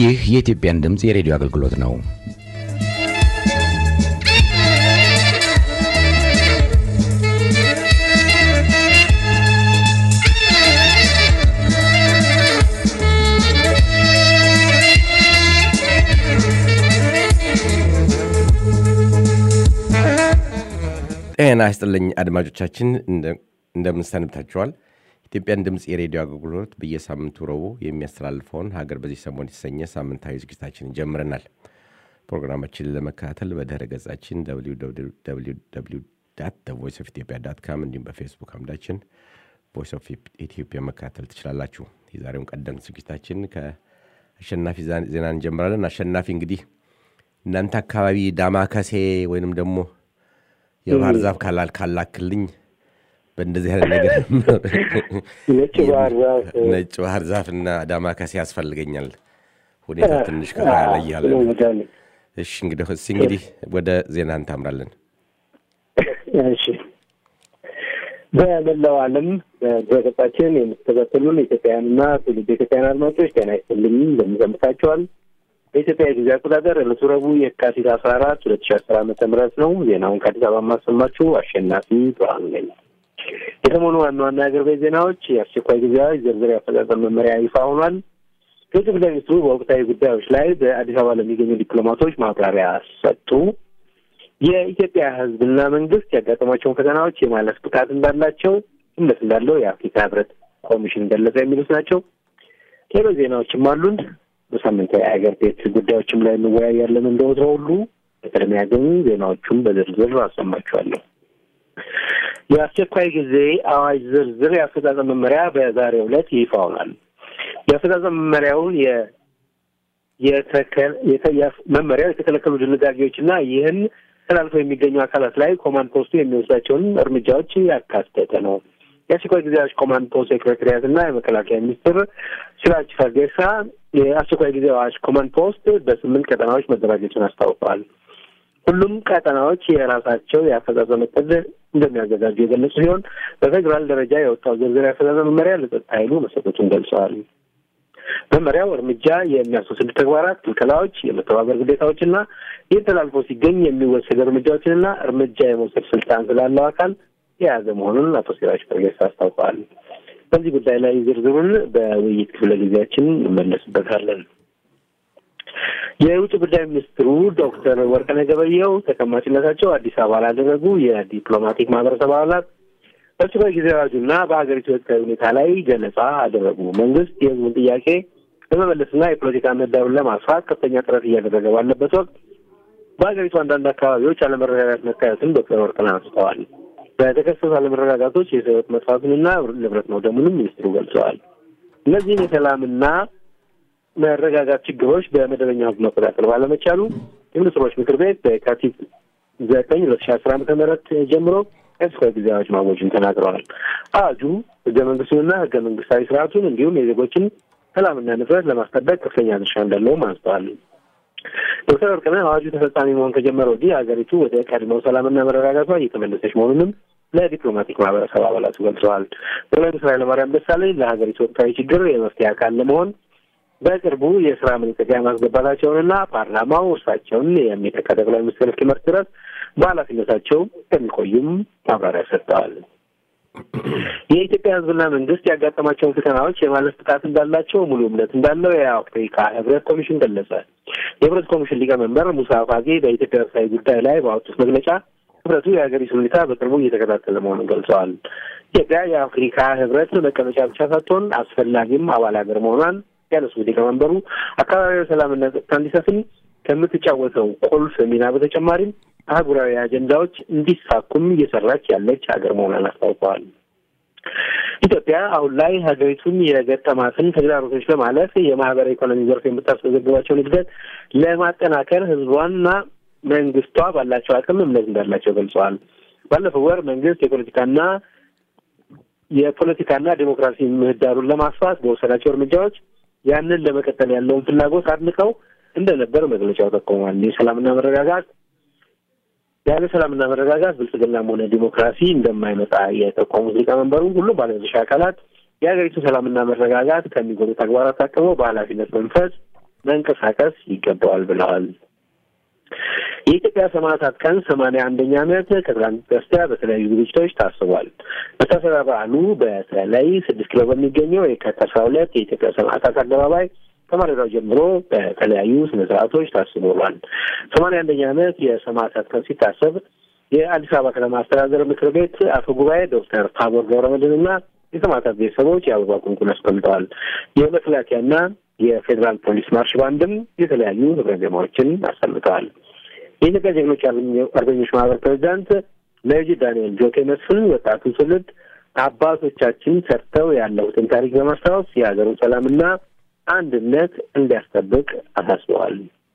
ይህ የኢትዮጵያን ድምፅ የሬዲዮ አገልግሎት ነው። ጤና ይስጥልኝ አድማጮቻችን፣ እንደምን ሰንብታችኋል? ኢትዮጵያን ድምፅ የሬዲዮ አገልግሎት በየሳምንቱ ረቡዕ የሚያስተላልፈውን ሀገር በዚህ ሰሞን የተሰኘ ሳምንታዊ ዝግጅታችንን ጀምረናል። ፕሮግራማችንን ለመከታተል በድረ ገጻችን ቮይስ ኦፍ ኢትዮጵያ ዳት ካም እንዲሁም በፌስቡክ አምዳችን ቮይስ ኦፍ ኢትዮጵያ መከታተል ትችላላችሁ። የዛሬውን ቀደምት ዝግጅታችን ከአሸናፊ ዜና እንጀምራለን። አሸናፊ እንግዲህ እናንተ አካባቢ ዳማከሴ ወይንም ደግሞ የባህር ዛፍ ካላል ካላክልኝ በእንደዚህ አይነት ነገር ነጭ ባህር ዛፍ እና ዳማከሴ ያስፈልገኛል። ሁኔታ ትንሽ ከፋ ያለ እያለ እሺ፣ እንግዲህ እስኪ እንግዲህ ወደ ዜና እንታምራለን። እሺ፣ በመላው ዓለም በገጻችን የምትከታተሉን ኢትዮጵያውያንና ትውልድ ኢትዮጵያውያን አድማጮች ጤና ይስጥልኝ፣ እንደምንሰምታችኋል። በኢትዮጵያ የጊዜ አቆጣጠር ዕለቱ ረቡዕ የካቲት አስራ አራት ሁለት ሺ አስር ዓመተ ምህረት ነው። ዜናውን ከአዲስ አበባ የማሰማችሁ አሸናፊ ብርሃኑ ነኝ። የሰሞኑ ዋና ዋና የአገር ቤት ዜናዎች የአስቸኳይ ጊዜ አዋጅ ዝርዝር የአፈጻጸም መመሪያ ይፋ ሆኗል። የውጭ ጉዳይ ሚኒስትሩ በወቅታዊ ጉዳዮች ላይ በአዲስ አበባ ለሚገኙ ዲፕሎማቶች ማብራሪያ ሰጡ። የኢትዮጵያ ሕዝብና መንግስት ያጋጠሟቸውን ፈተናዎች የማለፍ ብቃት እንዳላቸው እምነት እንዳለው የአፍሪካ ሕብረት ኮሚሽን ገለጸ። የሚሉት ናቸው። ሌሎች ዜናዎችም አሉን። በሳምንታዊ የሀገር ቤት ጉዳዮችም ላይ እንወያያለን። እንደ ወትሮው ሁሉ በቅድሚያ ግን ዜናዎቹን በዝርዝር አሰማችኋለሁ። የአስቸኳይ ጊዜ አዋጅ ዝርዝር የአፈጻጸም መመሪያ በዛሬው ዕለት ይፋ ሆኗል። የአፈጻጸም መመሪያውን መመሪያው የተከለከሉ ድንጋጌዎችና ይህን ተላልፈው የሚገኙ አካላት ላይ ኮማንድ ፖስቱ የሚወስዳቸውን እርምጃዎች ያካተተ ነው። የአስቸኳይ ጊዜ አዋጅ ኮማንድ ፖስት ሴክሬታሪያት እና የመከላከያ ሚኒስትር ሲራጅ ፈርጌሳ የአስቸኳይ ጊዜ አዋጅ ኮማንድ ፖስት በስምንት ቀጠናዎች መደራጀቱን አስታውቀዋል። ሁሉም ቀጠናዎች የራሳቸው የአፈጻጸም እቅድ እንደሚያዘጋጁ የገለጹ ሲሆን በፌዴራል ደረጃ የወጣው ዝርዝር የአፈጻጸም መመሪያ ለጸጥታ ኃይሉ መሰጠቱን ገልጸዋል። መመሪያው እርምጃ የሚያስወስዱ ተግባራት፣ ክልከላዎች፣ የመተባበር ግዴታዎችና ይህ ተላልፎ ሲገኝ የሚወሰድ እርምጃዎችንና እርምጃ የመውሰድ ስልጣን ስላለው አካል የያዘ መሆኑን አቶ ሲራጅ ፈርጌሳ አስታውቀዋል። በዚህ ጉዳይ ላይ ዝርዝሩን በውይይት ክፍለ ጊዜያችን እንመለስበታለን። የውጭ ጉዳይ ሚኒስትሩ ዶክተር ወርቅነህ ገበየሁ ተቀማጭነታቸው አዲስ አበባ ላደረጉ የዲፕሎማቲክ ማህበረሰብ አባላት በአስቸኳይ ጊዜ አዋጁና በሀገሪቱ ወቅታዊ ሁኔታ ላይ ገለጻ አደረጉ። መንግስት የህዝቡን ጥያቄ ለመመለስና የፖለቲካ ምህዳሩን ለማስፋት ከፍተኛ ጥረት እያደረገ ባለበት ወቅት በሀገሪቱ አንዳንድ አካባቢዎች አለመረጋጋት መታየቱን ዶክተር ወርቅነህ አንስተዋል። በተከሰቱ አለመረጋጋቶች የሰው ህይወት መጥፋቱንና ንብረት መውደሙንም ሚኒስትሩ ገልጸዋል። እነዚህን የሰላምና መረጋጋት ችግሮች በመደበኛ ህግ መቆጣጠር ባለመቻሉ የሚኒስትሮች ምክር ቤት በየካቲት ዘጠኝ ሁለት ሺ አስር ዓመተ ምህረት ጀምሮ የአስቸኳይ ጊዜ አዋጅ ማወጁን ተናግረዋል። አዋጁ ህገ መንግስቱንና ህገ መንግስታዊ ስርዓቱን እንዲሁም የዜጎችን ሰላምና ንብረት ለማስጠበቅ ከፍተኛ ድርሻ እንዳለውም አንስተዋል። ዶክተር ወርቅነህ አዋጁ ተፈጻሚ መሆን ከጀመረ ወዲህ ሀገሪቱ ወደ ቀድሞው ሰላምና መረጋጋቷ እየተመለሰች መሆኑንም ለዲፕሎማቲክ ማህበረሰብ አባላቱ ገልጸዋል። ጠቅላይ ሚኒስትር ኃይለማርያም ደሳለኝ ለሀገሪቱ ወቅታዊ ችግር የመፍትሄ አካል ለመሆን በቅርቡ የስራ መልቀቂያ ማስገባታቸውንና ፓርላማው እርሳቸውን የሚተካ ጠቅላይ ሚኒስትር እስኪመርጥ ድረስ በኃላፊነታቸው እንደሚቆዩም ማብራሪያ ሰጥተዋል። የኢትዮጵያ ህዝብና መንግስት ያጋጠማቸውን ፈተናዎች የማለፍ ብቃት እንዳላቸው ሙሉ እምነት እንዳለው የአፍሪካ ህብረት ኮሚሽን ገለጸ። የህብረት ኮሚሽን ሊቀመንበር ሙሳ ፋጌ በኢትዮጵያ ወቅታዊ ጉዳይ ላይ ባወጡት መግለጫ ህብረቱ የሀገሪቱን ሁኔታ በቅርቡ እየተከታተለ መሆኑን ገልጸዋል። ኢትዮጵያ የአፍሪካ ህብረት መቀመጫ ብቻ ሳትሆን አስፈላጊም አባል ሀገር መሆኗን ያነሱት ሊቀመንበሩ አካባቢያዊ ሰላምና ጸጥታ እንዲሰፍን ከምትጫወተው ቁልፍ ሚና በተጨማሪም አህጉራዊ አጀንዳዎች እንዲሳኩም እየሰራች ያለች ሀገር መሆኗን አስታውቀዋል። ኢትዮጵያ አሁን ላይ ሀገሪቱን የገጠማትን ተግዳሮቶች ለማለፍ የማህበራዊ ኢኮኖሚ ዘርፍ የምታስመዘግባቸውን እድገት ለማጠናከር ህዝቧና መንግስቷ ባላቸው አቅም እምነት እንዳላቸው ገልጸዋል። ባለፈው ወር መንግስት የፖለቲካና የፖለቲካና ዴሞክራሲ ምህዳሩን ለማስፋት በወሰዳቸው እርምጃዎች ያንን ለመቀጠል ያለውን ፍላጎት አድንቀው እንደነበር መግለጫው ጠቁሟል። የሰላምና መረጋጋት ያለ ሰላምና መረጋጋት ብልጽግናም ሆነ ዲሞክራሲ እንደማይመጣ የጠቆሙት ሊቀመንበሩ ሁሉም ባለድርሻ አካላት የሀገሪቱ ሰላምና መረጋጋት ከሚጎዱ ተግባራት ታቅበው በኃላፊነት መንፈስ መንቀሳቀስ ይገባዋል ብለዋል። የኢትዮጵያ ሰማዕታት ቀን ሰማንያ አንደኛ ዓመት ከትላንት በስቲያ በተለያዩ ዝግጅቶች ታስቧል። መታሰቢያ በዓሉ በተለይ ስድስት ኪሎ በሚገኘው የካቲት አስራ ሁለት የኢትዮጵያ ሰማዕታት አደባባይ ከማለዳው ጀምሮ በተለያዩ ስነ ስርዓቶች ታስቦ ውሏል። ሰማንያ አንደኛ ዓመት የሰማዕታት ቀን ሲታሰብ የአዲስ አበባ ከተማ አስተዳደር ምክር ቤት አፈ ጉባኤ ዶክተር ታቦር ገብረመድህን እና የሰማዕታት ቤተሰቦች የአበባ ቁንቁን አስቀምጠዋል። የመከላከያና የፌዴራል ፖሊስ ማርሽ ባንድም የተለያዩ ህብረ ዜማዎችን አሰምተዋል። የኢትዮጵያ ጀግኖች አርበኞች ማህበር ፕሬዚዳንት ሜጀር ዳንኤል ጆቴ መስፍን ወጣቱ ትውልድ አባቶቻችን ሰርተው ያለፉትን ታሪክ በማስታወስ የሀገሩን ሰላምና አንድነት እንዲያስጠብቅ አሳስበዋል።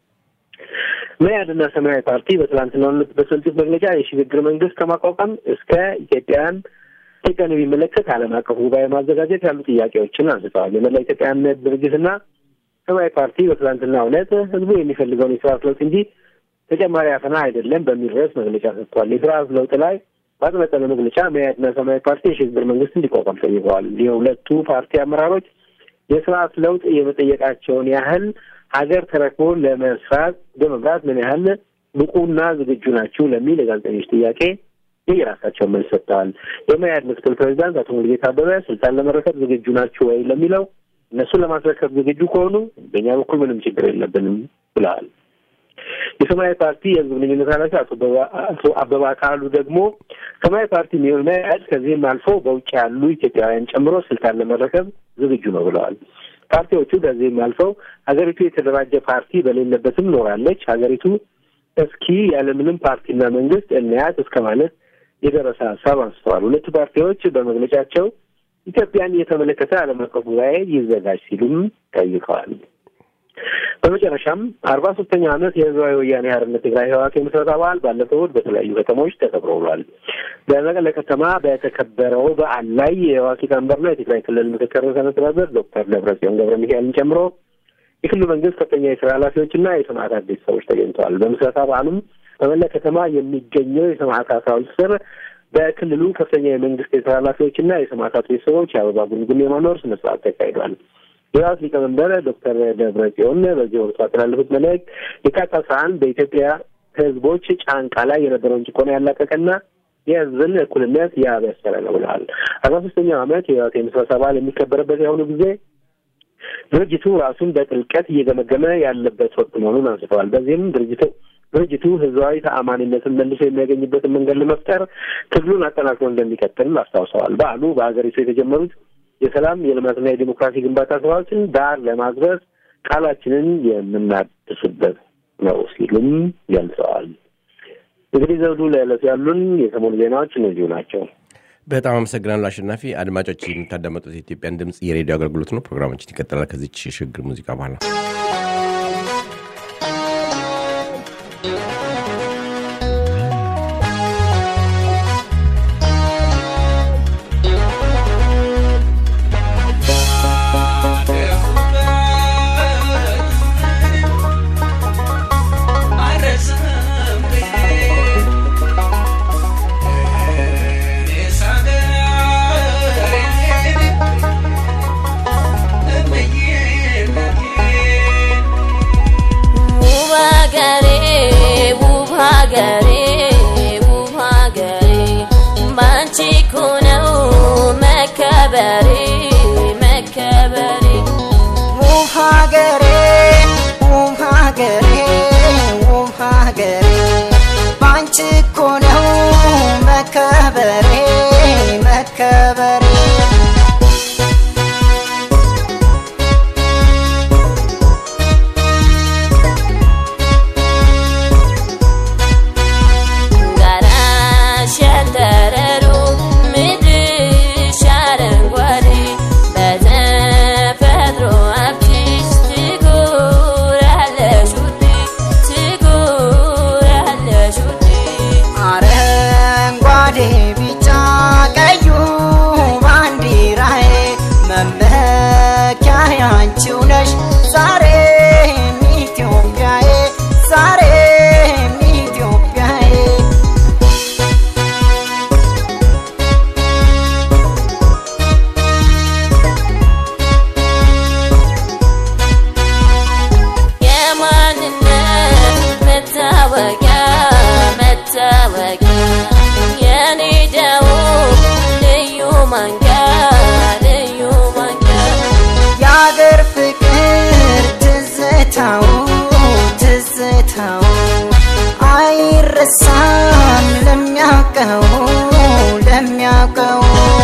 መያድና ሰማያዊ ፓርቲ በትላንትናው ዕለት በሰጡት መግለጫ የሽግግር መንግስት ከማቋቋም እስከ ኢትዮጵያን ኢትዮጵያን የሚመለከት ዓለም አቀፍ ጉባኤ ማዘጋጀት ያሉ ጥያቄዎችን አንስተዋል። የመላ ኢትዮጵያ እምነት ድርጅትና ሰማያዊ ፓርቲ በትላንትናው ዕለት ህዝቡ የሚፈልገውን የስርዓት ለውጥ እንጂ ተጨማሪ አፈና አይደለም በሚል ርዕስ መግለጫ ሰጥቷል። የስርዓት ለውጥ ላይ ባጠነጠነ መግለጫ መያድና ሰማያዊ ፓርቲ የሽግግር መንግስት እንዲቋቋም ጠይቀዋል። የሁለቱ ፓርቲ አመራሮች የስርዓት ለውጥ የመጠየቃቸውን ያህል ሀገር ተረክቦ ለመስራት በመምራት ምን ያህል ብቁና ዝግጁ ናችሁ ለሚል የጋዜጠኞች ጥያቄ የየራሳቸውን መልስ ሰጥተዋል። የመያድ ምክትል ፕሬዚዳንት አቶ ሙሉጌታ አበበ ስልጣን ለመረከብ ዝግጁ ናችሁ ወይ ለሚለው እነሱን ለማስረከብ ዝግጁ ከሆኑ በእኛ በኩል ምንም ችግር የለብንም ብለዋል። የሰማያዊ ፓርቲ የህዝብ ግንኙነት ኃላፊ አቶ አበባ ካሉ ደግሞ ሰማያዊ ፓርቲ የሚሆን መያድ ከዚህም አልፎ በውጭ ያሉ ኢትዮጵያውያን ጨምሮ ስልጣን ለመረከብ ዝግጁ ነው ብለዋል። ፓርቲዎቹ ከዚህም አልፈው ሀገሪቱ የተደራጀ ፓርቲ በሌለበትም ኖራለች፣ ሀገሪቱ እስኪ ያለምንም ፓርቲና መንግስት እንያት እስከ ማለት የደረሰ ሀሳብ አንስተዋል። ሁለቱ ፓርቲዎች በመግለጫቸው ኢትዮጵያን የተመለከተ ዓለም አቀፍ ጉባኤ ይዘጋጅ ሲሉም ጠይቀዋል። በመጨረሻም አርባ ሶስተኛው ዓመት የህዝባዊ ወያኔ ሓርነት ትግራይ ህወሓት የምስረታ በዓል ባለፈው እሑድ በተለያዩ ከተሞች ተከብሮ ውሏል። በመቀለ ከተማ በተከበረው በዓል ላይ የህወሓት ሊቀመንበርና የትግራይ ክልል ምክትል ርዕሰ መስተዳድር ዶክተር ደብረጽዮን ገብረ ሚካኤልን ጨምሮ የክልሉ መንግስት ከፍተኛ የስራ ኃላፊዎችና የሰማዕታት ቤተሰቦች ተገኝተዋል። በምስረታ በዓሉም በመላ ከተማ የሚገኘው የሰማዕታት ሐውልት ስር በክልሉ ከፍተኛ የመንግስት የስራ ኃላፊዎችና የሰማዕታት ቤተሰቦች የአበባ ጉንጉን የማኖር ስነ ስርዓት ተካሂዷል። የህወሓት ሊቀመንበር ዶክተር ደብረ ጽዮን በዚህ ወቅቱ ያስተላለፉት መልእክት የካቲት አስራ አንድ በኢትዮጵያ ህዝቦች ጫንቃ ላይ የነበረውን ጭቆና ያላቀቀና የህዝብን እኩልነት ያበሰረ ነው ብለዋል። አርባ ሶስተኛው ዓመት የህወሓት የምስረታ በዓል የሚከበርበት የአሁኑ ጊዜ ድርጅቱ ራሱን በጥልቀት እየገመገመ ያለበት ወቅት መሆኑን አንስተዋል። በዚህም ድርጅቱ ድርጅቱ ህዝባዊ ተአማኒነትን መልሶ የሚያገኝበትን መንገድ ለመፍጠር ትግሉን አጠናክሮ እንደሚቀጥል አስታውሰዋል። በዓሉ በሀገሪቱ የተጀመሩት የሰላም የልማትና የዲሞክራሲ ግንባታ ስራዎችን ዳር ለማድረስ ቃላችንን የምናድስበት ነው ሲሉም ገልጸዋል። እንግዲህ ዘውዱ ለዕለቱ ያሉን የሰሞኑ ዜናዎች እነዚሁ ናቸው። በጣም አመሰግናለሁ አሸናፊ። አድማጮች የምታዳመጡት የኢትዮጵያን ድምፅ የሬዲዮ አገልግሎት ነው። ፕሮግራማችን ይቀጥላል ከዚች የሽግግር ሙዚቃ በኋላ ለሚያውቀው ለሚያውቀው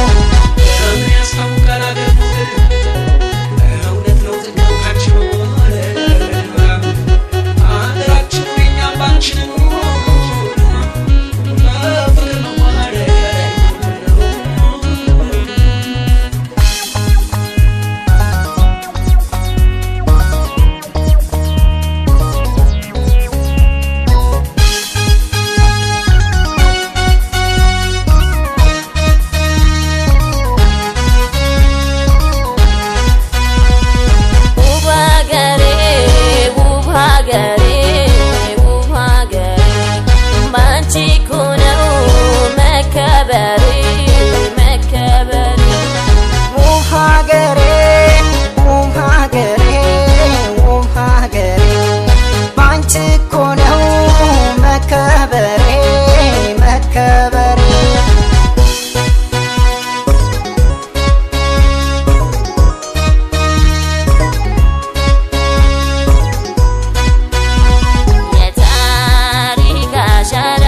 ውብ ሀገሬ ውብ ሀገሬ ውብ ሀገሬ ባንቺ እኮ ነው መከበሬ መከበሬ ውብ ሀገሬ ውብ ሀገሬ ውብ ሀገሬ ባንቺ እኮ ነው መከበሬ መከበሬ የታሪክ አሻራ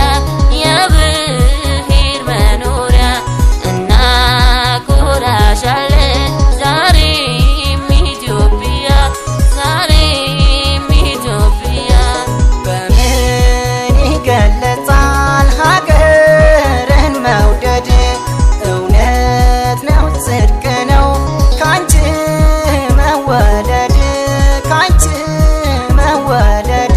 የብሔር መኖሪያ እናኮራሻለን ዛሬም ኢትዮጵያ ዛሬም ኢትዮጵያ በምን ይገለጻል ሀገርን መውደድ እውነት ነው ጽድቅ ነው ካንቺ መወደድ ካንቺ መወደድ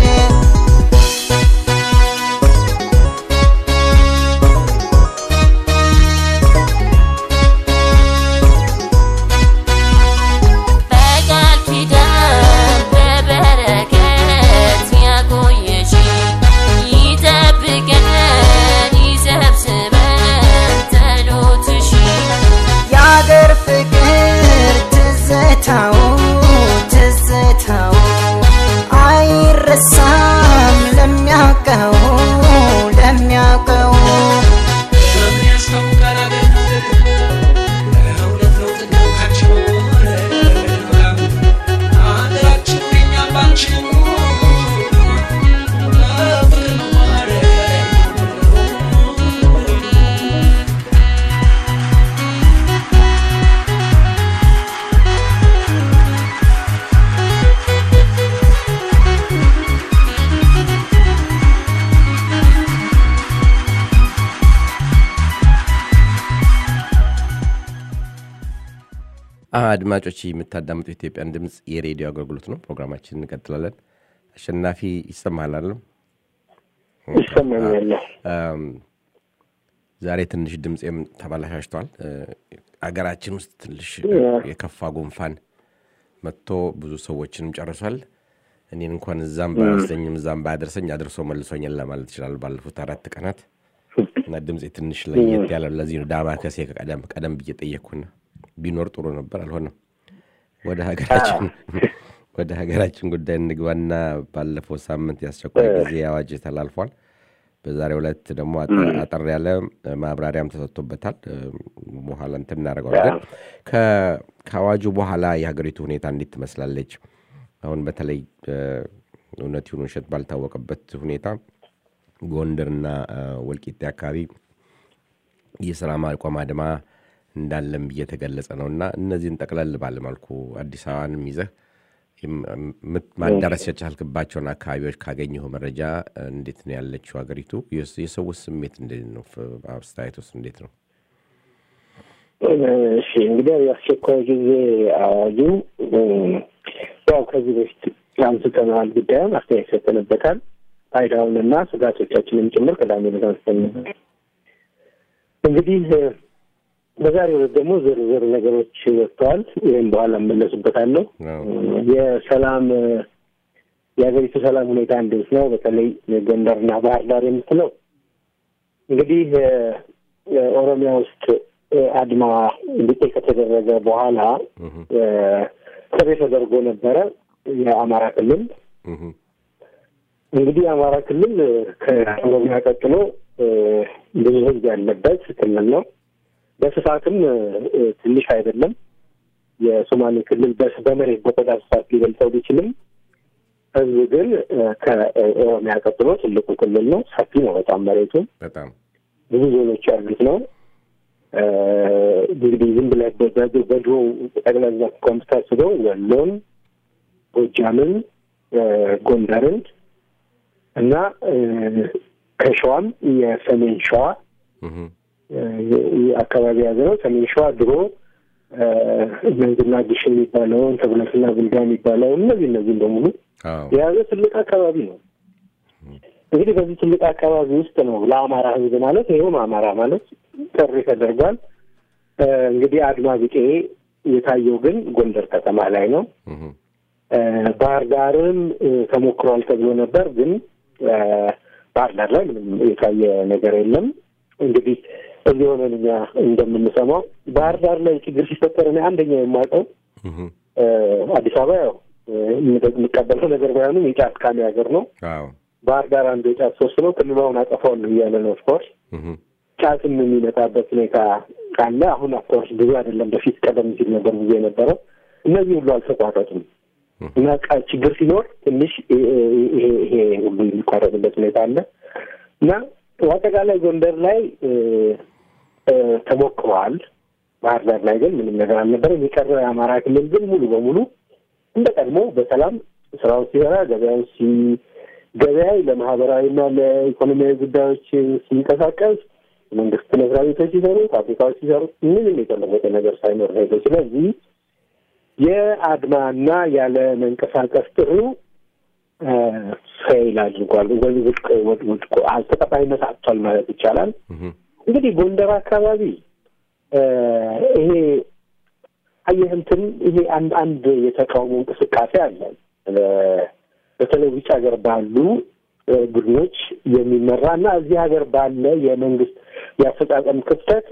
በቃል ኪዳን በበረከት ያቆየሽ ይጠብቀን ይሰብስበን ጸሎትሽ የአገር ፍቅር ትዝታው ትዝታው አይረሳም ለሚያውቀው ለሚያውቀው አድማጮች የምታዳምጡ የኢትዮጵያን ድምፅ የሬዲዮ አገልግሎት ነው። ፕሮግራማችን እንቀጥላለን። አሸናፊ ይሰማሃል አይደለም? ይሰማኛል። አም፣ ዛሬ ትንሽ ድምፄም ተበላሻሽቷል። እ፣ አገራችን ውስጥ ትንሽ የከፋ ጉንፋን መጥቶ ብዙ ሰዎችንም ጨርሷል። እኔን እንኳን እዛም ባያስለኝም እዛም ባያደርሰኝ አድርሶ መልሶኛል ለማለት ይችላል ባለፉት አራት ቀናት እና ድምፄ ትንሽ ለየት ያለ ለዚህ ነው ዳማ ከሴ ቀደም ቀደም ብዬ ጠየቅኩና ቢኖር ጥሩ ነበር፣ አልሆነም። ወደ ሀገራችን ወደ ሀገራችን ጉዳይ እንግባና ባለፈው ሳምንት የአስቸኳይ ጊዜ አዋጅ ተላልፏል። በዛሬው ዕለት ደግሞ አጠ- አጠር ያለ ማብራሪያም ተሰጥቶበታል። እ፣ በኋላ እንትን እናደርገዋለን። ከ- ከአዋጁ በኋላ የሀገሪቱ ሁኔታ እንዴት ትመስላለች? አሁን በተለይ እ፣ እውነት ይሁን ውሸት ባልታወቀበት ሁኔታ ጎንደርና እ፣ ወልቂጤ አካባቢ የስራ ማቆም አድማ እንዳለም እየተገለጸ ነው እና እነዚህን ጠቅለል ባለ መልኩ አዲስ አበባንም ይዘህ የም- ምት- ማዳረስ የቻልክባቸውን አካባቢዎች ካገኘው መረጃ እ፣ እንዴት ነው ያለችው ሀገሪቱ? የስ- የሰው ስሜት እንዴት ነው? ፍ- አስተያየት ውስጥ እንዴት ነው? እሺ እንግዲህ የአስቸኳይ ጊዜ አዋጁ እም፣ ያው ከዚህ በፊት አንስተነዋል፣ ጉዳዩን አስተያየት ሰጠንበታል። ፋይዳውንና ስጋቶቻችንን ጭምር ቅዳሜ ዕለት አንስተን ነበር። እንግዲህ እ፣ በዛሬው ዕለት ደግሞ ዝርዝር ነገሮች ወጥተዋል። ይህም በኋላ እመለስበታለሁ። አዎ። የሰላም እ፣ የሀገሪቱ ሰላም ሁኔታ እንዴት ነው? በተለይ ጎንደርና ባህር ዳር የምትለው እንግዲህ እ፣ እ፣ ኦሮሚያ ውስጥ እ፣ አድማ እንዲቆይ ከተደረገ በኋላ እህ፣ እ፣ ጥሪ ተደርጎ ነበረ። የአማራ ክልል እህ፣ እንግዲህ የአማራ ክልል እ፣ ከኦሮሚያ ቀጥሎ እ፣ ብዙ ሕዝብ ያለበት ክልል ነው። በስፋትም እ፣ እ፣ ትንሽ አይደለም። የሶማሌ ክልል በስ- በመሬት በቆዳ ስፋት ሊበልጠው ቢችልም ሕዝብ ግን እ፣ ከኦሮሚያ ቀጥሎ ትልቁ ክልል ነው። ሰፊ ነው በጣም መሬቱ። በጣም ብዙ ዞኖች ያሉት ነው። እንግዲህ ዝም ብለህ በድሮ ጠቅላላ ኮምስታስበው ወሎን፣ ጎጃምን፣ ጎንደርን እና ከሸዋም የሰሜን ሸዋ አካባቢ የያዘ ነው። ሰሜን ሸዋ ድሮ መንዝና ግሽ የሚባለውን ተጉለትና ብልጋ የሚባለውን እነዚህ እነዚህም በሙሉ የያዘ ትልቅ አካባቢ ነው። እንግዲህ በዚህ ትልቅ አካባቢ ውስጥ ነው ለአማራ ሕዝብ ማለት ይኸውም አማራ ማለት ጥሪ ተደርጓል። እንግዲህ አድማ ቢጤ የታየው ግን ጎንደር ከተማ ላይ ነው። ባህር ዳርም ተሞክሯል ተብሎ ነበር፣ ግን ባህር ዳር ላይ ምንም የታየ ነገር የለም። እንግዲህ እዚህ ሆነን እኛ እንደምንሰማው ባህር ዳር ላይ ችግር ሲፈጠር እኔ አንደኛ የማውቀው አዲስ አበባ ያው የምቀበለው ነገር ባይሆንም የጫት ቃሚ ሀገር ነው። ባህር ዳር አንዱ የጫት ሶስት ነው። ክልሏውን አጠፋዋለሁ እያለ ነው። ኦፍኮርስ ጫትም የሚመጣበት ሁኔታ ካለ አሁን ኦፍኮርስ ብዙ አይደለም። በፊት ቀደም ሲል ነበር ብዙ የነበረው። እነዚህ ሁሉ አልተቋረጡም እና ችግር ሲኖር ትንሽ ይሄ ይሄ ሁሉ የሚቋረጥበት ሁኔታ አለ እና በአጠቃላይ ጎንደር ላይ ተሞክረዋል። ባህር ዳር ላይ ግን ምንም ነገር አልነበረም። የቀረው የአማራ ክልል ግን ሙሉ በሙሉ እንደ ቀድሞ በሰላም ስራውን ሲሰራ ገበያው ሲ ገበያ ለማህበራዊና ለኢኮኖሚያዊ ጉዳዮች ሲንቀሳቀስ መንግስት መስሪያ ቤቶች ሲሰሩ፣ ፋብሪካዎች ሲሰሩ ምንም የተለወጠ ነገር ሳይኖር ሄደ። ስለዚህ የአድማና ያለ መንቀሳቀስ ጥሪው ፌይል አድርጓል ወይ ውድቅ ውድቅ ተቀባይነት አጥቷል ማለት ይቻላል። እንግዲህ ጎንደር አካባቢ ይሄ አየህ እንትን ይሄ አንድ አንድ የተቃውሞ እንቅስቃሴ አለ። በተለይ ውጭ ሀገር ባሉ ቡድኖች የሚመራ እና እዚህ ሀገር ባለ የመንግስት የአፈጻጸም ክፍተት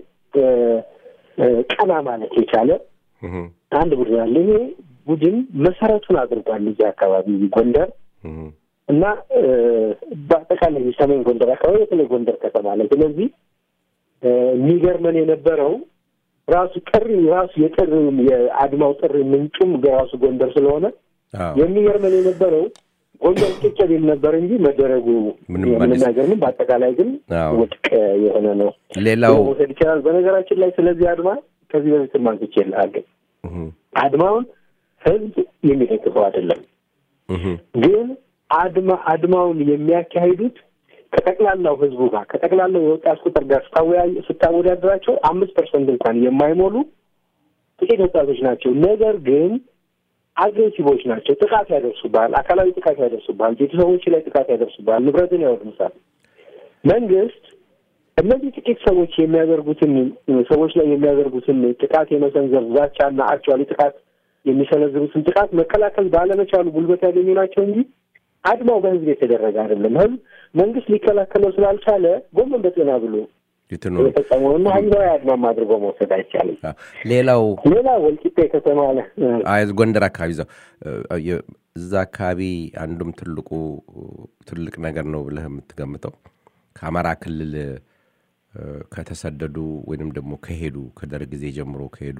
ቀና ማለት የቻለ አንድ ቡድን አለ። ይሄ ቡድን መሰረቱን አድርጓል እዚህ አካባቢ ጎንደር እና በአጠቃላይ የሰሜን ጎንደር አካባቢ በተለይ ጎንደር ከተማ ላይ። ስለዚህ የሚገርመን የነበረው ራሱ ጥሪ ራሱ የጥሪ የአድማው ጥሪ ምንጩም ራሱ ጎንደር ስለሆነ የሚገርመን የነበረው ጎንደር ጭጭ ቢል ነበር እንጂ መደረጉ ምንም አይገርምም። በአጠቃላይ ግን ውድቅ የሆነ ነው። ሌላው መውሰድ ይቻላል። በነገራችን ላይ ስለዚህ አድማ ከዚህ በፊት ማንስቼ እልሃለሁ። አድማውን ህዝብ የሚደግፈው አይደለም ግን አድማ አድማውን የሚያካሂዱት ከጠቅላላው ህዝቡ ጋር ከጠቅላላው የወጣት ቁጥር ጋር ስታወዳደራቸው አምስት ፐርሰንት እንኳን የማይሞሉ ጥቂት ወጣቶች ናቸው። ነገር ግን አግሬሲቮች ናቸው። ጥቃት ያደርሱብሃል፣ አካላዊ ጥቃት ያደርሱብሃል፣ ቤተሰቦች ላይ ጥቃት ያደርሱብሃል፣ ንብረትን ያወድሙታል። መንግስት እነዚህ ጥቂት ሰዎች የሚያደርጉትን ሰዎች ላይ የሚያደርጉትን ጥቃት የመሰንዘር ዛቻና አክቹዋሊ ጥቃት የሚሰነዝሩትን ጥቃት መከላከል ባለመቻሉ ጉልበት ያገኙ ናቸው እንጂ አድማው በህዝብ የተደረገ አይደለም። ህዝብ መንግስት ሊከላከለው ስላልቻለ ጎመን በጤና ብሎ የፈጸመውና ህዝባዊ አድማም አድርጎ መውሰድ አይቻልም። ሌላው ሌላ ወልቂጤ ከተማ ላይ ጎንደር አካባቢ እዛው እዛ አካባቢ አንዱም ትልቁ ትልቅ ነገር ነው ብለህ የምትገምተው ከአማራ ክልል ከተሰደዱ ወይንም ደግሞ ከሄዱ ከደርግ ጊዜ ጀምሮ ከሄዱ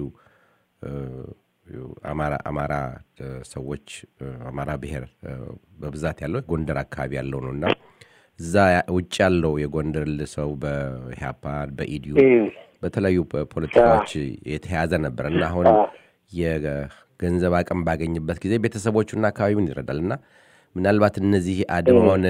አማራ አማራ ሰዎች አማራ ብሔር በብዛት ያለው ጎንደር አካባቢ ያለው ነው እና እዛ ውጭ ያለው የጎንደር ሰው በኢህአፓ በኢዲዩ በተለያዩ ፖለቲካዎች የተያዘ ነበር እና አሁን የገንዘብ አቅም ባገኝበት ጊዜ ቤተሰቦቹና አካባቢውን ይረዳል እና ምናልባት እነዚህ አድማውን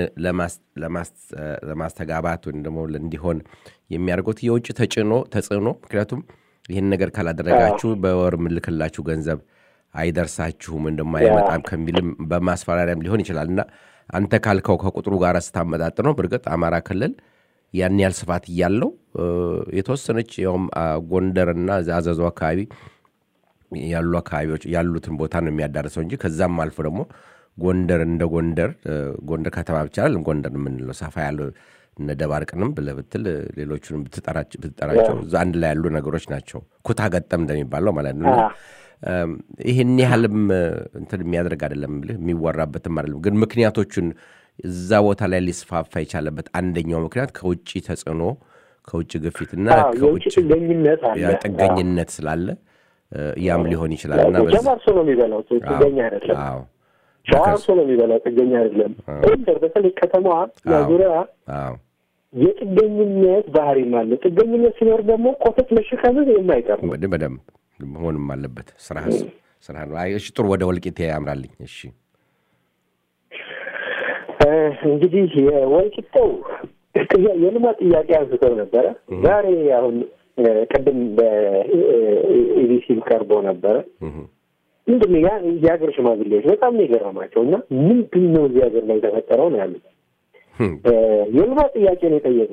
ለማስተጋባት ወይም ደግሞ እንዲሆን የሚያደርጉት የውጭ ተጭኖ ተጽዕኖ ምክንያቱም ይህን ነገር ካላደረጋችሁ በወር ምልክላችሁ ገንዘብ አይደርሳችሁም እንደማይመጣም ከሚልም በማስፈራሪያም ሊሆን ይችላል እና አንተ ካልከው ከቁጥሩ ጋር ስታመጣጥ ነው። በእርግጥ አማራ ክልል ያን ያህል ስፋት እያለው የተወሰነች ያውም ጎንደርና አዘዞ አካባቢ ያሉ አካባቢዎች ያሉትን ቦታ ነው የሚያዳርሰው እንጂ ከዛም አልፎ ደግሞ ጎንደር እንደ ጎንደር ጎንደር ከተማ ብቻ አይደለም ጎንደር የምንለው ሰፋ ያለው እነ ደባርቅንም ብለህ ብትል ሌሎቹንም ብትጠራቸው እዛ አንድ ላይ ያሉ ነገሮች ናቸው። ኩታ ገጠም እንደሚባለው ማለት ነው። ይህን ያህልም እንትን የሚያደርግ አይደለም ብልህ የሚወራበትም አይደለም። ግን ምክንያቶቹን እዛ ቦታ ላይ ሊስፋፋ የቻለበት አንደኛው ምክንያት ከውጭ ተጽዕኖ፣ ከውጭ ግፊትና የውጭ ጥገኝነት አለ፣ ጥገኝነት ስላለ ያም ሊሆን ይችላል እና ጀማርሶ ነው የሚበላው ጥገኛ አይደለም። ሸዋርሶ ነው የሚበላው ጥገኛ አይደለም። ጎንደር በተለይ ከተማዋ ዙሪያ የጥገኝነት ባህሪም አለ። ጥገኝነት ሲኖር ደግሞ ኮተት መሸከምህ የማይቀር ነው። በደንብ በደንብ መሆንም አለበት። ስራ ስራ ነው። አይ እሺ፣ ጥሩ ወደ ወልቂጤ ያምራልኝ። እሺ እ፣ እንግዲህ የወልቂጤው ጥያ- የልማት ጥያቄ አንስተው ነበረ። ዛሬ አሁን እ፣ ቅድም በኢቢሲም ቀርቦ ነበረ። እህ፣ ምንድን ነው ያ የሀገር ሽማግሌዎች በጣም ነው የገረማቸው እና ምንድን ነው እዚህ ሀገር ላይ የተፈጠረው ነው ያሉት። እህ፣ እ፣ የልማት ጥያቄ ነው የጠየቁ።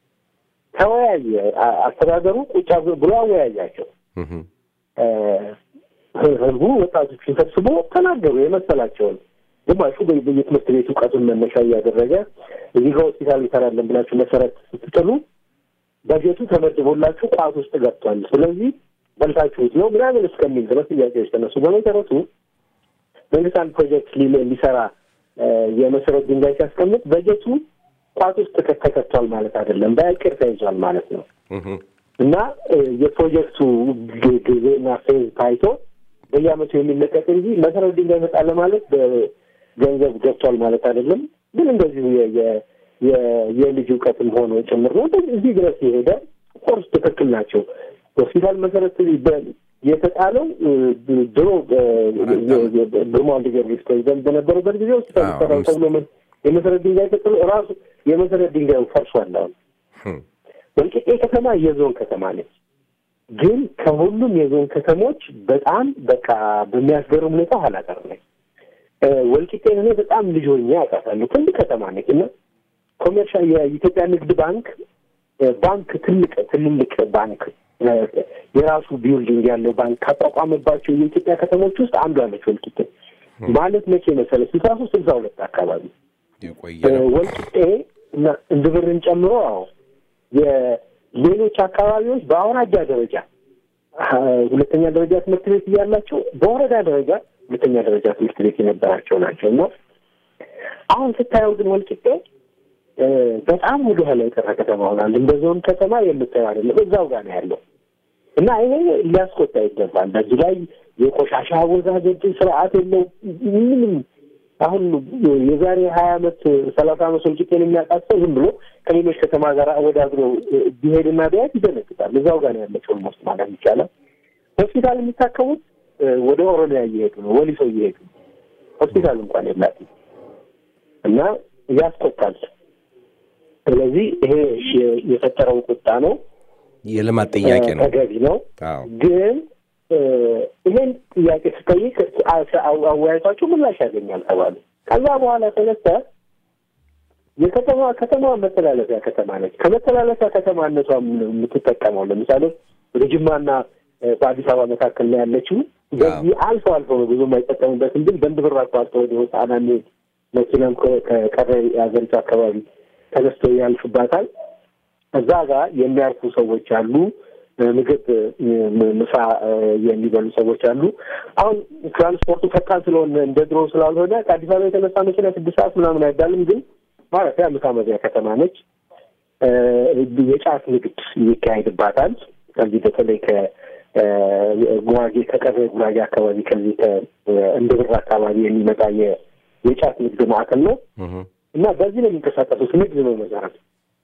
ተወያየ አ- አስተዳደሩ ቁጭ ብሎ አወያያቸው። እህ፣ እ፣ ህዝቡ ወጣቶችን ሰብስቦ ተናገሩ የመሰላቸውን። ግማሹ በ- በየትምህርት ቤት እውቀቱን መነሻ እያደረገ እዚህ ጋር ሆስፒታል ይሰራለን ብላችሁ መሰረት ስትጥሉ በጀቱ ተመድቦላችሁ ቋት ውስጥ ገብቷል፣ ስለዚህ በልታችሁት ነው ምናምን እስከሚል ድረስ ጥያቄዎች ተነሱ። በመሰረቱ መንግስት አንድ ፕሮጀክት ሊ- ሊሰራ እ፣ የመሰረት ድንጋይ ሲያስቀምጥ በጀቱ ቋት ውስጥ ተከ- ተከቷል ማለት አይደለም፣ በእቅድ ተይዟል ማለት ነው። እህ፣ እና እ፣ የፕሮጀክቱ ግ- ጊዜና ፌዝ ታይቶ በየአመቱ የሚለቀቅ እንጂ መሰረት ድንጋይ መጣለ ማለት በገንዘብ ገብቷል ማለት አይደለም። ግን እንደዚሁ የ- የ- የ- የልጅ እውቀትም ሆኖ ጭምር ነው። እንደዚህ እዚህ ድረስ የሄደ ኮርስ ትክክል ናቸው። ሆስፒታል መሰረት በ- የተጣለው እ፣ ድሮ ግርማ ወልደ ጊዮርጊስ ፕሬዚደንት በነበሩበት ጊዜ ሆስፒታል አዎ፣ ይሰራል አምስት- ተብሎ መ- የመሰረት ድንጋይ ተጥሎ ራሱ የመሰረት ድንጋዩ ፈርሷል አሁን እህ፣ ወልቂጤ ከተማ የዞን ከተማ ነች። ግን ከሁሉም የዞን ከተሞች በጣም በቃ በሚያስገርም ሁኔታ ኋላ ቀር ነች። እ፣ ወልቂጤን እኔ በጣም ልጅ ሆኜ አውቃታለሁ። ትልቅ ከተማ ነች እና ኮሜርሻል የኢትዮጵያ ንግድ ባንክ እ፣ ባንክ ትልቅ ትልልቅ ባንክ እ፣ የራሱ ቢልዲንግ ያለው ባንክ ካቋቋመባቸው የኢትዮጵያ ከተሞች ውስጥ አንዷ ነች ወልቂጤ። ማለት መቼ መሰለህ ስልሳ ሶስት ስልሳ ሁለት አካባቢ የቆየ እ፣ ነው። ወልቂጤ እና እንድብርን ጨምሮ አዎ የሌሎች አካባቢዎች በአውራጃ ደረጃ አ፣ ሁለተኛ ደረጃ ትምህርት ቤት እያላቸው በወረዳ ደረጃ ሁለተኛ ደረጃ ትምህርት ቤት የነበራቸው ናቸው እና አሁን ስታየው ግን ወልቂጤ እ፣ በጣም ወደ ኋላ የቀረ ከተማ ሆናል። እንደ ዞን ከተማ የምታየው አይደለም፣ እዛው ጋር ነው ያለው እና ይሄ ሊያስቆጣ ይገባል። በዚህ ላይ የቆሻሻ አወጋገድ ስርዓት የለው ምንም አሁን የዛሬ ሀያ አመት ሰላሳ አመት ወልቂጤን የሚያውቃት ሰው ዝም ብሎ ከሌሎች ከተማ ጋር አወዳድሮ ቢሄድና ቢያት ይደነግጣል። እዛው ጋር ነው ያለችው ኦልሞስት ማለት ይቻላል። ሆስፒታል የሚታከሙት እ፣ ወደ ኦሮሚያ እየሄዱ ነው፣ ወሊሶ እየሄዱ ነው። ሆስፒታል እንኳን የላትም እና ያስቆጣል። ስለዚህ ይሄ የ- የፈጠረው ቁጣ ነው፣ የልማት ጥያቄ ነው። ተገቢ ነው። አዎ ግን እ፣ ይሄን ጥያቄ ስጠይቅ አ- አው- አወያይቷቸው ምላሽ ያገኛል ተባሉ። ከዛ በኋላ ተነሳ የከተማ ከተማ መተላለፊያ ከተማ ነች። ከመተላለፊያ ከተማነቷ የምትጠቀመው ለምሳሌ ወደ ጅማና እ፣ በአዲስ አበባ መካከል ነው ያለችው። በዚህ አልፎ አልፎ ነው ብዙ የማይጠቀሙበትም፣ ግን በንድ ብር አቋርጦ ወደ ሆሳዕና የሚሄድ መኪናም ከ- ከቀረ የሀገሪቱ አካባቢ ተነስቶ ያልፍባታል። እዛ ጋር የሚያርፉ ሰዎች አሉ። ምግብ ም- ምሳ እ፣ የሚበሉ ሰዎች አሉ። አሁን ትራንስፖርቱ ፈጣን ስለሆነ እንደ ድሮ ስላልሆነ ከአዲስ አበባ የተነሳ መኪና ስድስት ሰዓት ምናምን አይባልም። ግን ማረፊያ ምሳ መብያ ከተማ ነች። እ፣ የጫት ንግድ ይካሄድባታል። ከዚህ በተለይ ከጉራጌ ከቀረ ጉራጌ አካባቢ ከዚህ ከእንድብር አካባቢ የሚመጣ የ- የጫት ንግድ ማዕከል ነው እህ፣ እና በዚህ ነው የሚንቀሳቀሱት። ንግድ ነው መሰረት።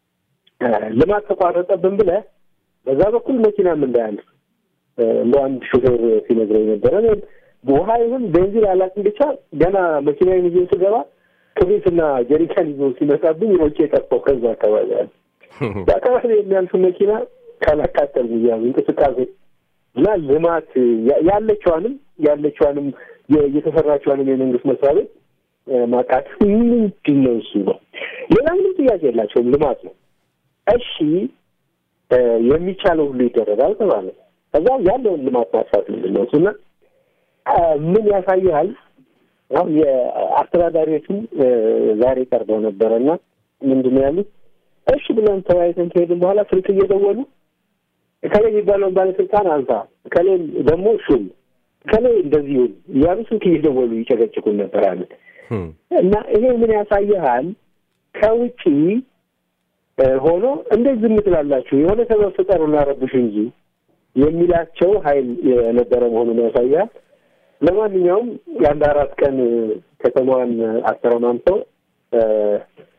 ልማት ተቋረጠብን ብለህ በዛ በኩል መኪናም እንዳያልፍ እ፣ እንደ አንድ ሹፌር ሲነግረኝ ነበረ። እኔ ውሃ ይሁን ቤንዚን አላውቅም፣ ብቻ ገና መኪናዬን ይዞ ስገባ ክብሪትና ጀሪካን ይዞ ሲመጣብኝ ሮጬ የጠፋው ከዛ አካባቢ ያለ በአካባቢ የሚያልፍ መኪና ካላቃጠል እያሉ እንቅስቃሴ እና ልማት ያ- ያለችዋንም ያለችዋንም የ- የተሰራችዋንም የመንግስት መስሪያ ቤት እ፣ ማቃጠል ምንድን ነው እሱ ነው። ሌላ ምንም ጥያቄ የላቸውም። ልማት ነው። እሺ እ፣ የሚቻለው ሁሉ ይደረጋል ተባለ። ከዛ ያለውን ልማት ማጥፋት ምንድን ነው እሱና እ፣ ምን ያሳይሃል? አሁን የአስተዳዳሪዎቹም እ፣ ዛሬ ቀርበው ነበረ እና ምንድን ነው ያሉት? እሺ ብለን ተወያይተን ከሄድን በኋላ ስልክ እየደወሉ እከሌ የሚባለውን ባለስልጣን አንሳ፣ እከሌ ደግሞ ሹም፣ እከሌ እንደዚህ ይሁን እያሉ ስልክ እየደወሉ ይጨቀጭቁን ነበር አለ እህ፣ እና ይሄ ምን ያሳይሃል? ከውጪ እ፣ ሆኖ እንዴት ዝም ትላላችሁ? የሆነ ሰበብ ፍጠሩ እናረብሽ እንጂ የሚላቸው ኃይል የነበረ መሆኑን ያሳያል። ለማንኛውም የአንድ አራት ቀን ከተማዋን አስተረማምተው እ፣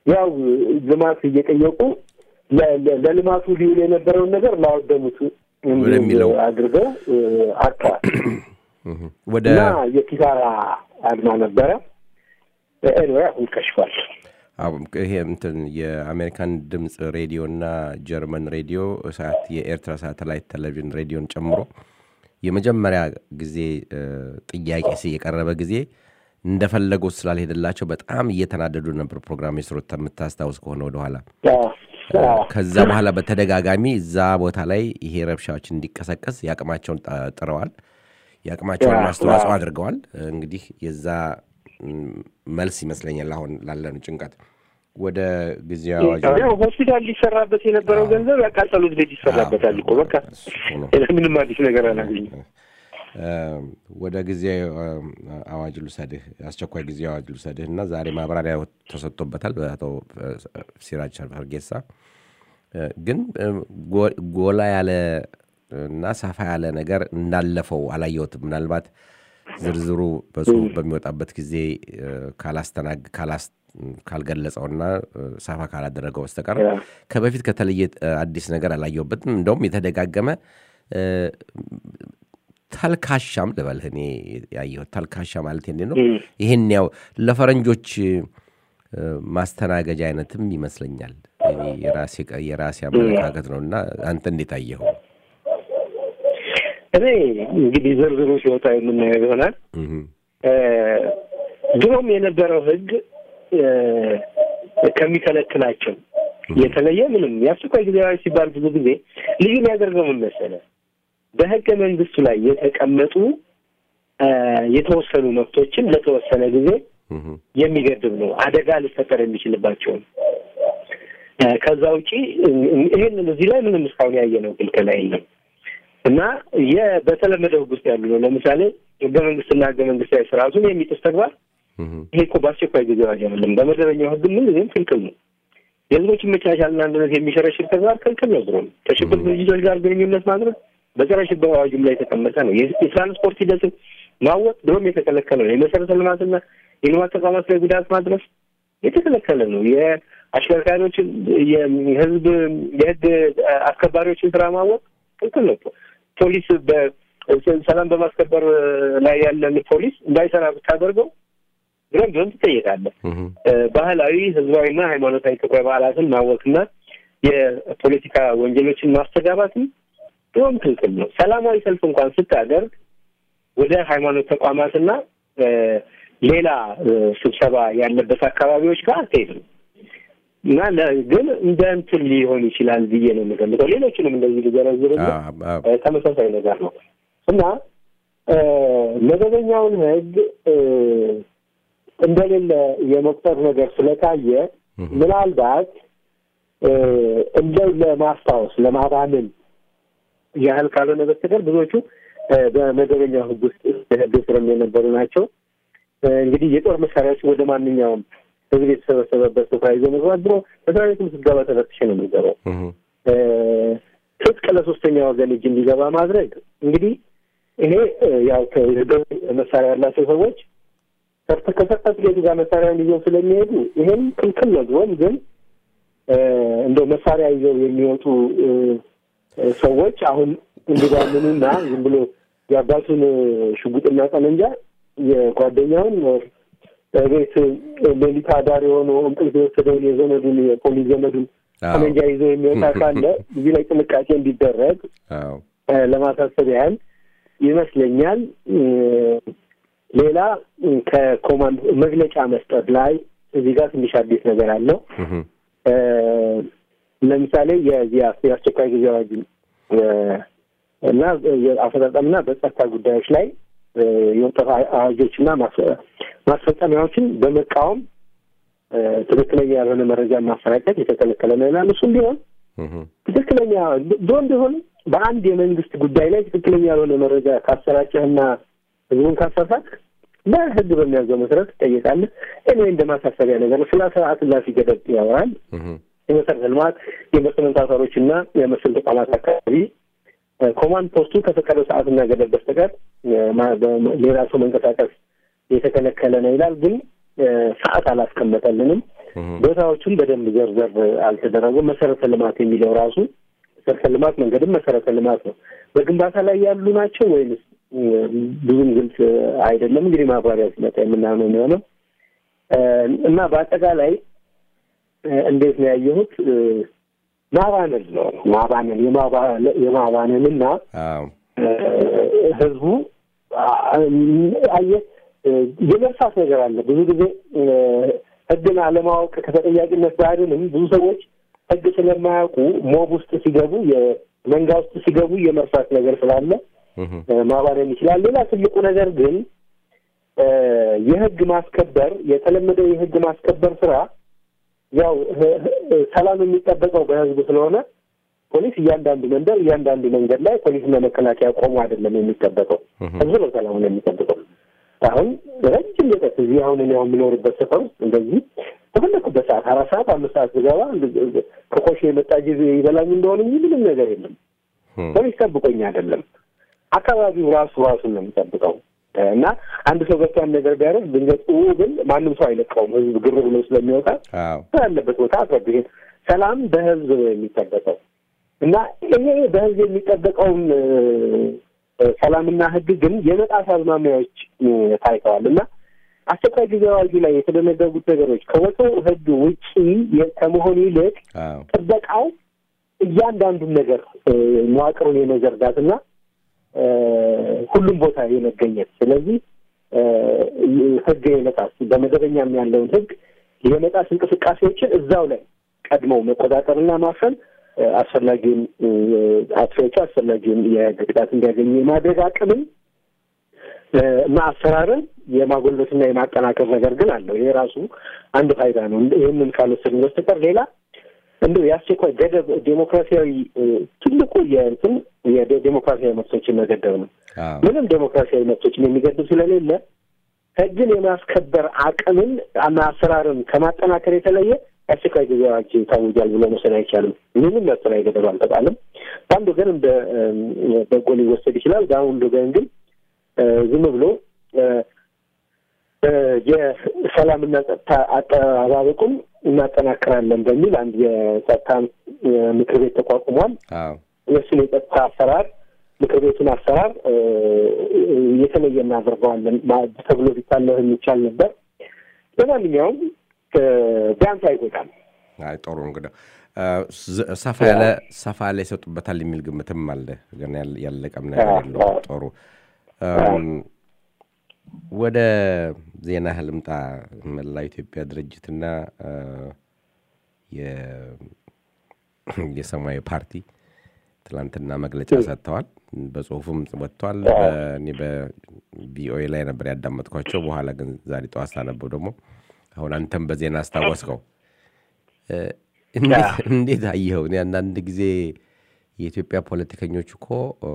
ያው ልማት እየጠየቁ ለ- ለ- ለልማቱ ሊውል የነበረውን ነገር ላወደሙት እንዲውል ወደሚለው። አድርገው እ፣ አጥተዋል ወደ እና የኪሳራ አድማ ነበረ። ኤንወይ አሁን ከሽፏል። አዎ፣ ይሄ እንትን የአሜሪካን ድምፅ ሬዲዮ እና ጀርመን ሬዲዮ ሰዓት የኤርትራ ሳተላይት ቴሌቪዥን ሬዲዮን ጨምሮ የመጀመሪያ ጊዜ እ፣ ጥያቄ ሲ የቀረበ ጊዜ እንደፈለጉት ስላልሄደላቸው በጣም እየተናደዱ ነበር። ፕሮግራም የስሮት የምታስታውስ ከሆነ ወደኋላ አዎ፣ አዎ። ከዛ በኋላ በተደጋጋሚ እዛ ቦታ ላይ ይሄ ረብሻዎች እንዲቀሰቀስ የአቅማቸውን ጣ- ጥረዋል። የአቅማቸውን ያ፣ አስተዋጽኦ ያ። አድርገዋል። እንግዲህ የዛ ም፣ መልስ ይመስለኛል አሁን ላለነው ጭንቀት ወደ ጊዜያዊ አዋጅ ያው ሆስፒታል ሊሰራበት የነበረው ገንዘብ ያቃጠሉት ቤት ይሰራበታል እኮ በቃ እሱ ነው። ሌላ ምንም አዲስ ነገር አላገኝም። እ፣ ወደ ጊዜ አዋጅ ልውሰድህ አስቸኳይ ጊዜ አዋጅ ልውሰድህ እና ዛሬ ማብራሪያ ተሰጥቶበታል በአቶ እ፣ ሲራጅ ፈርጌሳ እ፣ ግን እ፣ ጎ- ጎላ ያለ እና ሰፋ ያለ ነገር እንዳለፈው አላየሁትም። ምናልባት ዝርዝሩ በጽሁፍ በሚወጣበት ጊዜ እ፣ ካላስተናግ ካላስ ካልገለጸውና እ፣ ሰፋ ካላደረገው በስተቀር ያ። ከበፊት ከተለየ እ፣ አዲስ ነገር አላየሁበትም። እንደውም የተደጋገመ እ፣ ተልካሻም ልበልህ እኔ ያየሁት ተልካሻ ማለት እንዴ ነው። እም። ይህን ያው ለፈረንጆች እ፣ ማስተናገጃ አይነትም ይመስለኛል። እኔ የራሴ ቀ- የራሴ አመለካከት ነው እና አንተ እንዴት አየኸው? እኔ እንግዲህ ዝርዝሩ ሲወጣ የምናየው ይሆናል። እህ፣ እ፣ ድሮም የነበረው ሕግ እ፣ ከሚከለክላቸው የተለየ ምንም የአስቸኳይ ጊዜ አዋጅ ሲባል ብዙ ጊዜ ልዩ የሚያደርገው ምን መሰለህ? በሕገ መንግስቱ ላይ የተቀመጡ እ፣ የተወሰኑ መብቶችን ለተወሰነ ጊዜ እህ፣ የሚገድብ ነው። አደጋ ሊፈጠር የሚችልባቸውን እ፣ ከዛ ውጪ እ- ይሄንን እዚህ ላይ ምንም እስካሁን ያየነው ክልከላ የለም እና የ- በተለመደው ሕግ ውስጥ ያሉ ነው። ለምሳሌ ሕገ መንግስትና ሕገ መንግስታዊ ስርዓቱን የሚጥስ ተግባር እህ፣ ይሄ እኮ በአስቸኳይ ጊዜ አዋጅ አይደለም። በመደበኛው ሕግ ምን ጊዜም ክልክል ነው። የህዝቦችን መቻቻልና አንድነት የሚሸረሽር ተግባር ክልክል ነው። ድሮም ከሽብር ድርጅቶች ጋር ግንኙነት ማድረግ በጸረ ሽብር አዋጁም ላይ የተቀመጠ ነው። የ- የትራንስፖርት ሂደትን ማወቅ ድሮም የተከለከለ ነው። የመሰረተ ልማትና የልማት ተቋማት ላይ ጉዳት ማድረስ የተከለከለ ነው። የአሽከርካሪዎችን የህዝብ የህግ አስከባሪዎችን ስራ ማወቅ ክልክል ነው። ፖሊስ በ- ሰላም በማስከበር ላይ ያለን ፖሊስ እንዳይሰራ ብታደርገው ብለን ቢሆን ትጠየቃለህ። እህ፣ ባህላዊ ህዝባዊና ሃይማኖታዊ ክብረ በዓላትን ማወክና የፖለቲካ ወንጀሎችን ማስተጋባትም ቢሆን ክልክል ነው። ሰላማዊ ሰልፍ እንኳን ስታደርግ ወደ ሃይማኖት ተቋማትና እ፣ ሌላ እ፣ ስብሰባ ያለበት አካባቢዎች ጋር አትሄድም እና ለ- ግን እንደ እንትን ሊሆን ይችላል ብዬ ነው የምገምተው። ሌሎችንም እንደዚህ ሊዘረዝርልህ አዎ፣ አዎ። እ፣ ተመሳሳይ ነገር ነው እና እ፣ መደበኛውን ህግ እ፣ እንደሌለ የመቁጠር ነገር ስለታየ ምናልባት እ፣ እንደው ለማስታወስ ለማባንን ያህል ካልሆነ በስተቀር ብዙዎቹ እ፣ በመደበኛው ህግ ውስጥ ህግ ስርም የነበሩ ናቸው። እ፣ እንግዲህ የጦር መሳሪያዎችን ወደ ማንኛውም ህዝብ የተሰበሰበበት ስፍራ ይዞ መግባት ድሮ መስሪያ ቤቱም ስትገባ ተፈትሸ ነው የሚገባው። እህ፣ እ፣ ትጥቅ ለሶስተኛ ወገን እጅ እንዲገባ ማድረግ እንግዲህ ይሄ እ፣ ያው ከህጋዊ መሳሪያ ያላቸው ሰዎች ሰርተ- ከሰርተፍኬቱ ጋር መሳሪያውን ይዘው ስለሚሄዱ ይሄም ክልክል ነው። ድሮም ግን እ፣ እንደው መሳሪያ ይዘው የሚወጡ እ፣ እ፣ ሰዎች አሁን እንዲባምኑና ዝም ብሎ የአባቱን ሽጉጥና ጠመንጃ የጓደኛውን እ፣ ቤት ሌሊት አዳር የሆነው እንቅልፍ የወሰደውን የዘመዱን የፖሊስ ዘመዱን አዎ። ጠመንጃ ይዞ የሚወጣ ካለ እዚህ ላይ ጥንቃቄ እንዲደረግ አዎ። እ፣ ለማሳሰብ ያህል ይመስለኛል። እ፣ ሌላ እ፣ ከኮማንድ መግለጫ መስጠት ላይ እዚህ ጋር ትንሽ አዲስ ነገር አለው። እህ፣ እ፣ ለምሳሌ የዚህ የአስ- የአስቸኳይ ጊዜ አዋጅ እ፣ እና የአፈጻጸምና በጸጥታ ጉዳዮች ላይ እ፣ የወጡ አዋጆችና ማስ- ማስፈጸሚያዎችን በመቃወም እ፣ ትክክለኛ ያልሆነ መረጃ ማሰራጨት የተከለከለ ነው ይላል። እሱም ቢሆን እህ፣ ትክክለኛ ቢሆን ቢሆን በአንድ የመንግስት ጉዳይ ላይ ትክክለኛ ያልሆነ መረጃ ካሰራጨህና ህዝቡን ካሳሳት በህግ በሚያዘው መሰረት ትጠየቃለህ። እኔ እንደ ማሳሰቢያ ነገር ስለ ስርዓት እላፊ ገደብ ያወራል። እህ፣ የመሰረተ ልማት የኢንቨስትመንት አውታሮች እና የመሰል ተቋማት አካባቢ እ፣ ኮማንድ ፖስቱ ከፈቀደው ሰዓትና ገደብ በስተቀር እ፣ ማ- በ- ሌላ ሰው መንቀሳቀስ የተከለከለ ነው ይላል። ግን እ፣ ሰዓት አላስቀመጠልንም። ቦታዎቹን በደንብ ዘርዘር አልተደረገም። መሰረተ ልማት የሚለው ራሱ መሰረተ ልማት መንገድም መሰረተ ልማት ነው። በግንባታ ላይ ያሉ ናቸው ወይንስ ብዙም ግልጽ አይደለም። እንግዲህ ማብራሪያ ሲመጣ የምናየው የሚሆነው እና በአጠቃላይ እንዴት ነው ያየሁት? ማባነን ነው ማባነን የማባነን እና ህዝቡ አየህ የመርሳት ነገር አለ። ብዙ ጊዜ ህግን አለማወቅ ከተጠያቂነት ባያድንም ብዙ ሰዎች ህግ ስለማያውቁ ሞብ ውስጥ ሲገቡ የመንጋ ውስጥ ሲገቡ የመርሳት ነገር ስላለ ማባነን ይችላል። ሌላ ትልቁ ነገር ግን የህግ ማስከበር የተለመደው የህግ ማስከበር ስራ ያው ሰላም የሚጠበቀው በህዝብ ስለሆነ ፖሊስ እያንዳንዱ መንደር እያንዳንዱ መንገድ ላይ ፖሊስና መከላከያ ቆሞ አይደለም የሚጠበቀው፣ ህዝብ ነው ሰላሙን የሚጠብቀው። አሁን ረጅም ርቀት እዚህ አሁን እኔ አሁን የምኖርበት ሰፈር ውስጥ እንደዚህ በፈለኩበት ሰዓት አራት ሰዓት አምስት ሰዓት ብገባ ከኮሽ የመጣ ጊዜ ይበላኝ እንደሆነ እንጂ ምንም ነገር የለም። ፖሊስ ጠብቆኝ አይደለም፣ አካባቢው ራሱ ራሱን ነው የሚጠብቀው። እና አንድ ሰው ገብቷን ነገር ቢያደርግ ድንገት ግን ማንም ሰው አይለቀውም። ህዝብ ግር ብሎ ስለሚወጣ ያለበት ቦታ አስወድሄድ ሰላም በህዝብ ነው የሚጠበቀው እና ይሄ በህዝብ የሚጠበቀውን ሰላምና ህግ ግን የመጣስ አዝማሚያዎች ታይተዋል እና አስቸኳይ ጊዜ አዋጁ ላይ የተደነገጉት ነገሮች ከወትሮ ህግ ውጪ ከመሆን ይልቅ ጥበቃው እያንዳንዱን ነገር መዋቅሩን የመዘርጋትና ሁሉም ቦታ የመገኘት ስለዚህ ህግ የመጣስ በመደበኛም ያለውን ህግ የመጣስ እንቅስቃሴዎችን እዛው ላይ ቀድመው መቆጣጠርና ማፈን አስፈላጊውን አጥፊዎቹ አስፈላጊውን የህግ ቅጣት እንዲያገኙ የማድረግ አቅምን እና አሰራርን የማጎልበትና የማጠናከር ነገር ግን አለው። ይሄ ራሱ አንድ ፋይዳ ነው። ይህንን ካልወሰድን በስተቀር ሌላ እንዲሁ የአስቸኳይ ገደብ ዴሞክራሲያዊ ትልቁ የእንትን የዴሞክራሲያዊ መብቶችን መገደብ ነው። ምንም ዴሞክራሲያዊ መብቶችን የሚገድብ ስለሌለ ህግን የማስከበር አቅምን እና አሰራርን ከማጠናከር የተለየ የአስቸኳይ ጊዜ አዋጅ ታውጇል ብሎ መውሰድ አይቻልም። ምንም መብት ላይ ገደብ አልተጣለም። በአንድ ወገን እንደ በጎ ሊወሰድ ይችላል። በአንድ ወገን ግን ዝም ብሎ የሰላምና ጸጥታ አጠባበቁን እናጠናክራለን በሚል አንድ የጸጥታ ምክር ቤት ተቋቁሟል። እሱን የጸጥታ አሰራር ምክር ቤቱን አሰራር የተለየ እናደርገዋለን ተብሎ ቢታለፍ የሚቻል ነበር። ለማንኛውም ቢያንስ አይጎዳም። አይ ጥሩ እንግዲህ ሰፋ ያለ ሰፋ ያለ ይሰጡበታል የሚል ግምትም አለ። ገና ያለቀም ነገር የለውም። ጥሩ ወደ ዜና ህልምጣ መላ ኢትዮጵያ ድርጅትና የሰማያዊ ፓርቲ ትላንትና መግለጫ ሰጥተዋል። በጽሁፍም ወጥተዋል። እኔ በቪኦኤ ላይ ነበር ያዳመጥኳቸው። በኋላ ግን ዛሬ ጠዋት ሳነበው ደግሞ አሁን አንተም በዜና አስታወስከው። እንዴት አየኸው? እኔ አንዳንድ ጊዜ የኢትዮጵያ ፖለቲከኞች እኮ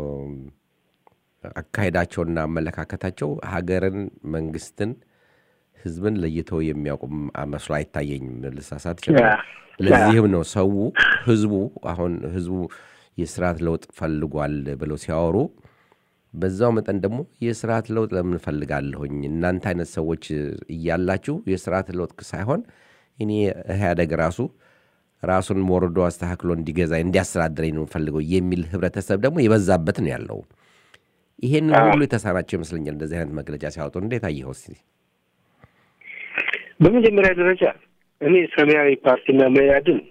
አካሄዳቸውና አመለካከታቸው ሀገርን፣ መንግስትን፣ ህዝብን ለይተው የሚያውቁም መስሎ አይታየኝም። ልሳሳት ይችላል። ለዚህም ነው ሰው ህዝቡ አሁን ህዝቡ የስርዓት ለውጥ ፈልጓል ብለው ሲያወሩ በዛው መጠን ደግሞ የስርዓት ለውጥ ለምን እፈልጋለሁኝ እናንተ አይነት ሰዎች እያላችሁ የስርዓት ለውጥ ሳይሆን እኔ ኢህአደግ ራሱ ራሱን ወርዶ አስተካክሎ እንዲገዛ እንዲያስተዳድረኝ ነው የምፈልገው የሚል ህብረተሰብ ደግሞ የበዛበት ነው ያለው። ይሄንን ሁሉ የተሳናቸው ይመስለኛል እንደዚህ አይነት መግለጫ ሲያወጡ። እንዴት አየኸው? እስኪ በመጀመሪያ ደረጃ እኔ ሰማያዊ ፓርቲና መያድን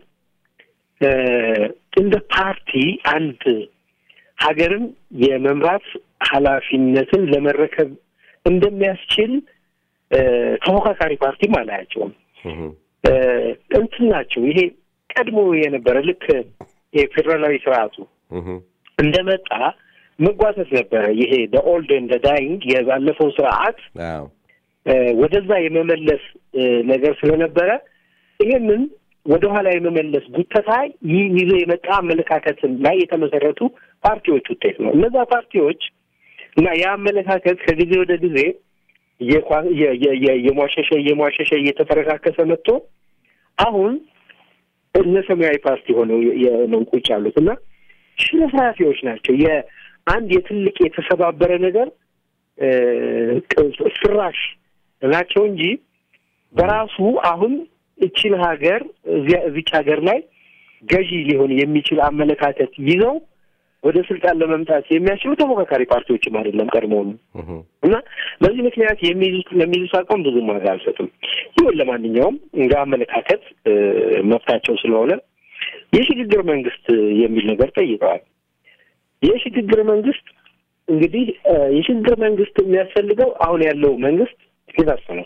እንደ ፓርቲ አንድ ሀገርን የመምራት ኃላፊነትን ለመረከብ እንደሚያስችል ተፎካካሪ ፓርቲም አላያቸውም። እንትን ናቸው። ይሄ ቀድሞ የነበረ ልክ የፌዴራላዊ ስርዓቱ እንደመጣ መጓተት ነበረ። ይሄ ኦልድ እንደ ዳይንግ የባለፈው ስርዓት ወደዛ የመመለስ ነገር ስለነበረ ይሄንን ወደኋላ የመመለስ ጉተታ ይዞ የመጣ አመለካከትን ላይ የተመሰረቱ ፓርቲዎች ውጤት ነው። እነዛ ፓርቲዎች እና የአመለካከት ከጊዜ ወደ ጊዜ የሟሸሸ የሟሸሸ እየተፈረካከሰ መጥቶ አሁን እነ ሰማያዊ ፓርቲ ሆነው ነው ቁጭ ያሉት እና ሽረፍራፊዎች ናቸው። የአንድ የትልቅ የተሰባበረ ነገር ፍራሽ ናቸው እንጂ በራሱ አሁን እችን ሀገር እዚያ እዚች ሀገር ላይ ገዢ ሊሆን የሚችል አመለካከት ይዘው ወደ ስልጣን ለመምጣት የሚያስችሉ ተፎካካሪ ፓርቲዎችም አይደለም ቀድሞውኑ እና በዚህ ምክንያት የሚይዙት ለሚይዙት አቋም ብዙም ዋጋ አልሰጥም። ይሁን ለማንኛውም እንደ አመለካከት እ፣ መብታቸው ስለሆነ የሽግግር መንግስት የሚል ነገር ጠይቀዋል። የሽግግር መንግስት እንግዲህ እ፣ የሽግግር መንግስት የሚያስፈልገው አሁን ያለው መንግስት ሲፈርስ ነው።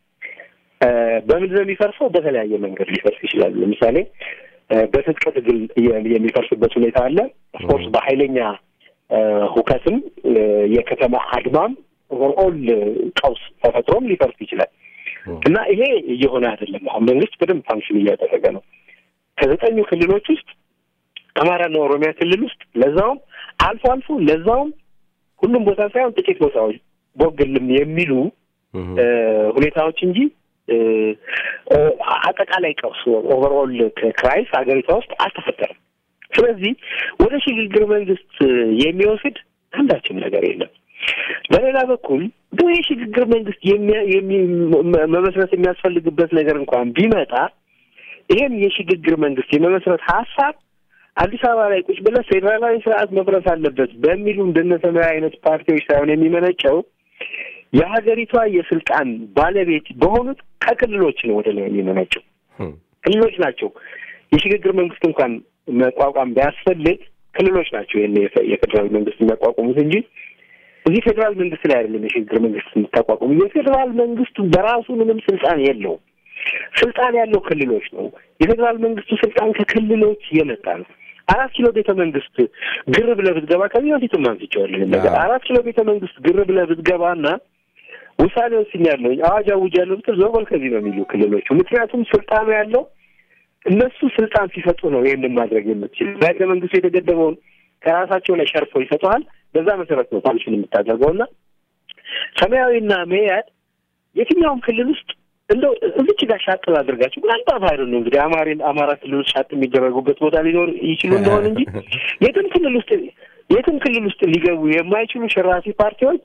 እ፣ በምንድን ነው የሚፈርሰው? በተለያየ መንገድ ሊፈርስ ይችላል። ለምሳሌ እ፣ በትጥቅ ትግል የ- የሚፈርስበት ሁኔታ አለ። ኦፍኮርስ በኃይለኛ እ፣ ሁከትም እ፣ የከተማ አድማም ኦቨርኦል ቀውስ ተፈጥሮም ሊፈርስ ይችላል እና ይሄ እየሆነ አይደለም። አሁን መንግስት በደንብ ፋንክሽን እያደረገ ነው። ከዘጠኙ ክልሎች ውስጥ አማራና ኦሮሚያ ክልል ውስጥ ለዛውም አልፎ አልፎ ለዛውም ሁሉም ቦታ ሳይሆን ጥቂት ቦታዎች ቦግልም የሚሉ እ፣ ሁኔታዎች እንጂ እ፣ እ፣ አጠቃላይ ቀውስ ኦቨርኦል ክራይስ ሀገሪቷ ውስጥ አልተፈጠረም። ስለዚህ ወደ ሽግግር መንግስት የሚወስድ አንዳችም ነገር የለም። በሌላ በኩል ግን የሽግግር መንግስት የሚያ- የሚ- መ- መመስረት የሚያስፈልግበት ነገር እንኳን ቢመጣ ይህም የሽግግር መንግስት የመመስረት ሀሳብ አዲስ አበባ ላይ ቁጭ ብለህ ፌዴራላዊ ስርዓት መፍረስ አለበት በሚሉ እንደነ ሰማያዊ አይነት ፓርቲዎች ሳይሆን የሚመነጨው የሀገሪቷ የስልጣን ባለቤት በሆኑት ከክልሎች ነው ወደ ላይ የሚመነጨው። ክልሎች ናቸው የሽግግር መንግስት እንኳን መቋቋም ቢያስፈልግ ክልሎች ናቸው ይህን የፌ- የፌዴራል መንግስት የሚያቋቁሙት እንጂ እዚህ ፌዴራል መንግስት ላይ አይደለም የሽግግር መንግስት የምታቋቁሙ። የፌዴራል መንግስቱ በራሱ ምንም ስልጣን የለውም። ስልጣን ያለው ክልሎች ነው። የፌዴራል መንግስቱ ስልጣን ከክልሎች የመጣ ነው። አራት ኪሎ ቤተ መንግስት ግር ብለህ ብትገባ ከዚህ በፊትም አንስቼዋለሁ ይህን ነገር። አዎ። አራት ኪሎ ቤተ መንግስት ግር ብለህ ብትገባና ውሳኔ ወስኛለሁ አዋጅ አውጃለሁ ብትል ዞር በል ከዚህ ነው የሚሉ ክልሎቹ። ምክንያቱም ስልጣኑ ያለው እነሱ ስልጣን ሲሰጡ ነው ይህንን ማድረግ የምትችል። በህገ መንግስቱ የተገደበውን ከራሳቸው ላይ ሸርፈው ይሰጠዋል። በዛ መሰረት ነው ፋንክሽን የምታደርገው እና ሰማያዊና መያድ የትኛውም ክልል ውስጥ እንደው እዚች ጋር ሻጥ ላድርጋቸው ምናልባት አይደል ነው እንግዲህ አማሬን አማራ ክልል ውስጥ ሻጥ የሚደረጉበት ቦታ ሊኖር ይችሉ እንደሆነ እንጂ የትም ክልል ውስጥ የትም ክልል ውስጥ ሊገቡ የማይችሉ ሸራፊ ፓርቲዎች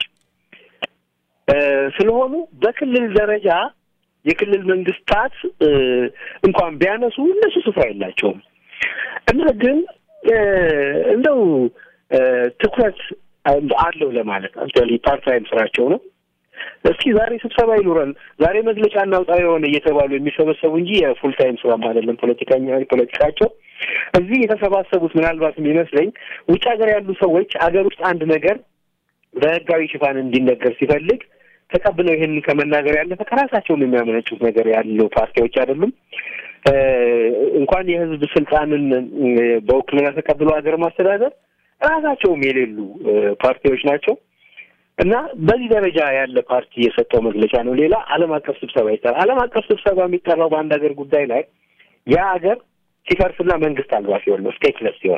እ፣ ስለሆኑ በክልል ደረጃ የክልል መንግስታት እ፣ እንኳን ቢያነሱ እነሱ ስፍራ የላቸውም እና ግን እ፣ እንደው እ፣ ትኩረት አለው ለማለት አክቹዋሊ ፓርት ታይም ስራቸው ነው። እስኪ ዛሬ ስብሰባ ይኑረን፣ ዛሬ መግለጫ እናውጣ የሆነ እየተባሉ የሚሰበሰቡ እንጂ የፉል ታይም ስራም አይደለም ፖለቲካኛ ፖለቲካቸው። እዚህ የተሰባሰቡት ምናልባት የሚመስለኝ ውጭ ሀገር ያሉ ሰዎች አገር ውስጥ አንድ ነገር በህጋዊ ሽፋን እንዲነገር ሲፈልግ ተቀብለው ይህንን ከመናገር ያለፈ ከራሳቸውም የሚያመነጩት ነገር ያለው ፓርቲዎች አይደሉም። እ፣ እንኳን የህዝብ ስልጣንን እ፣ በውክልና ተቀብለው ሀገር ማስተዳደር ራሳቸውም የሌሉ እ፣ ፓርቲዎች ናቸው እና በዚህ ደረጃ ያለ ፓርቲ የሰጠው መግለጫ ነው። ሌላ ዓለም አቀፍ ስብሰባ ይጠራል። ዓለም አቀፍ ስብሰባ የሚጠራው በአንድ ሀገር ጉዳይ ላይ ያ ሀገር ሲፈርስና መንግስት አልባ ሲሆን ነው፣ ስቴትለስ ሲሆን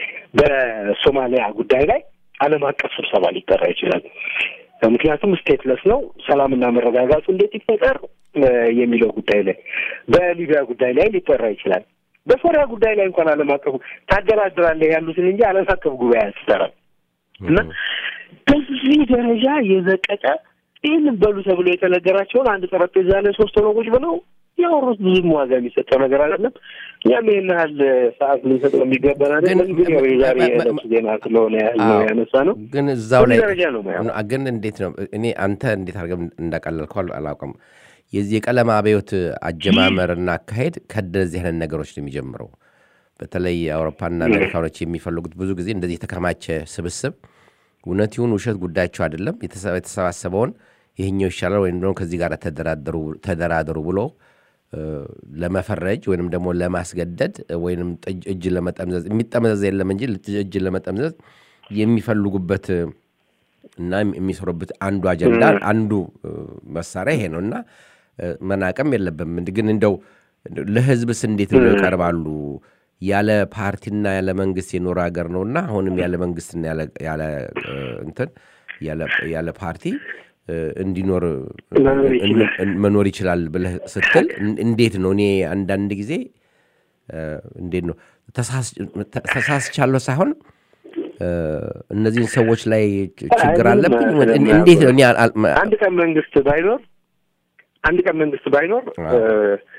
በሶማሊያ ጉዳይ ላይ ዓለም አቀፍ ስብሰባ ሊጠራ ይችላል። ምክንያቱም ስቴትለስ ነው። ሰላምና መረጋጋቱ እንዴት ይፈጠር እ፣ የሚለው ጉዳይ ላይ በሊቢያ ጉዳይ ላይ ሊጠራ ይችላል። በሶሪያ ጉዳይ ላይ እንኳን ዓለም አቀፉ ታደራድራለህ ያሉትን እንጂ ዓለም አቀፍ ጉባኤ አያስጠራም እና በዚህ ደረጃ የዘቀጠ ይህንን በሉ ተብሎ የተነገራቸውን አንድ ጠረጴዛ ላይ ሶስት ሆነው ቁጭ ብለው ያወሩት ብዙም ዋጋ የሚሰጠው ነገር አይደለም። እኛም ይህን ያህል ሰዓት ልንሰጠው የሚገባን አይደለም። ግን ያው የዛሬ የዕለቱ ዜና ስለሆነ ያህል ነው አዎ። ያነሳ ነው። ግን እዛው ላይ በዚህ ደረጃ ነው ማየው። ግን እንዴት ነው እኔ አንተ እንዴት አድርገህ እንዳቀለልከው አል- አላውቅም። የዚህ የቀለም አብዮት አጀማመርና አካሄድ ከእንደዚህ አይነት ነገሮች ነው የሚጀምረው። በተለይ አውሮፓና አሜሪካኖች የሚፈልጉት ብዙ ጊዜ እንደዚህ የተከማቸ ስብስብ እውነት ይሁን ውሸት ጉዳያቸው አይደለም። የተሰ- የተሰባሰበውን ይህኛው ይሻላል ወይም ደግሞ ከዚህ ጋር ተደራደሩ ተደራደሩ ብሎ እ፣ ለመፈረጅ ወይንም ደግሞ ለማስገደድ ወይም ጥጅ- እጅ ለመጠምዘዝ የሚጠመዘዝ የለም እንጂ እጅ ለመጠምዘዝ የሚፈልጉበት እ፣ እና የሚሰሩበት አንዱ አጀንዳ አንዱ እ፣ መሳሪያ ይሄ ነው እና እ፣ መናቅም የለብም። ግን እንደው እንደው ለህዝብስ እንዴት ብለው ይቀርባሉ? ያለ ፓርቲና ያለ መንግስት የኖረ ሀገር ነውና አሁንም ያለ መንግስትና ያለ ያለ እ፣ እንትን ያለ- ያለ ፓርቲ እ፣ እንዲኖር መኖር ይችላል። እን- መኖር ይችላል ብለህ ስትል እን- እንዴት ነው? እኔ አንዳንድ ጊዜ እ፣ እንዴት ነው ተሳስ- ተ- ተሳስቻለሁ ሳይሆን እ፣ እነዚህን ሰዎች ላይ ች- ችግር አይ፣ ምንም አለብኝ አይደለም። ወደ- እን- እንዴት ነው? እኔ አል- አል- አንድ ቀን መንግስት ባይኖር አንድ ቀን መንግስት ባይኖር አዎ። እ፣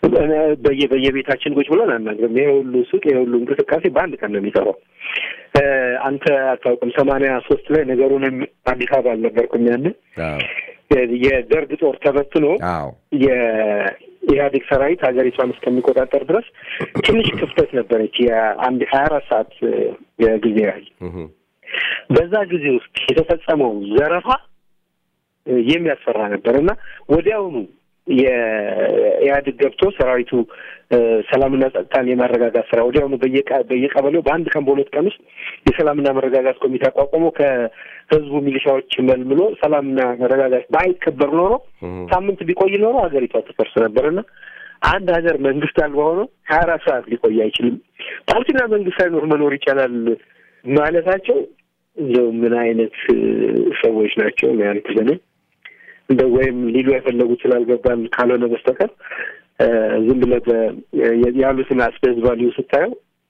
በየ በየቤታችን ቁጭ ብለን አናግርም። ይሄ ሁሉ ሱቅ ይሄ ሁሉ እንቅስቃሴ በአንድ ቀን ነው የሚሰራው። አንተ አታውቅም። ሰማንያ ሶስት ላይ ነገሩንም አዲስ አበባ አልነበርኩም ያለ የደርግ ጦር ተበትኖ የኢህአዴግ ሰራዊት ሀገሪቷን እስከሚቆጣጠር ድረስ ትንሽ ክፍተት ነበረች፣ የአንድ ሀያ አራት ሰዓት ጊዜ ያህል። በዛ ጊዜ ውስጥ የተፈጸመው ዘረፋ የሚያስፈራ ነበር እና ወዲያውኑ የኢህአዴግ ገብቶ ሰራዊቱ ሰላምና ጸጥታን የማረጋጋት ስራ ወዲያውኑ በየቀበሌው በአንድ ቀን በሁለት ቀን ውስጥ የሰላምና መረጋጋት ኮሚቴ አቋቁሞ ከህዝቡ ሚሊሻዎች መልምሎ ሰላምና መረጋጋት ባይከበር ኖሮ ሳምንት ቢቆይ ኖሮ ሀገሪቷ ትፈርስ ነበርና አንድ ሀገር መንግስት አልባ ሆኖ ሀያ አራት ሰዓት ሊቆይ አይችልም። ፓርቲና መንግስት ሳይኖር መኖር ይቻላል ማለታቸው እንደው ምን አይነት ሰዎች ናቸው ነው ያልኩት እኔ እንደ ወይም ሊሉ የፈለጉት ስላልገባን ካልሆነ በስተቀር ዝም ብለህ ያሉትን አስፔዝ ቫሊዩ ስታየው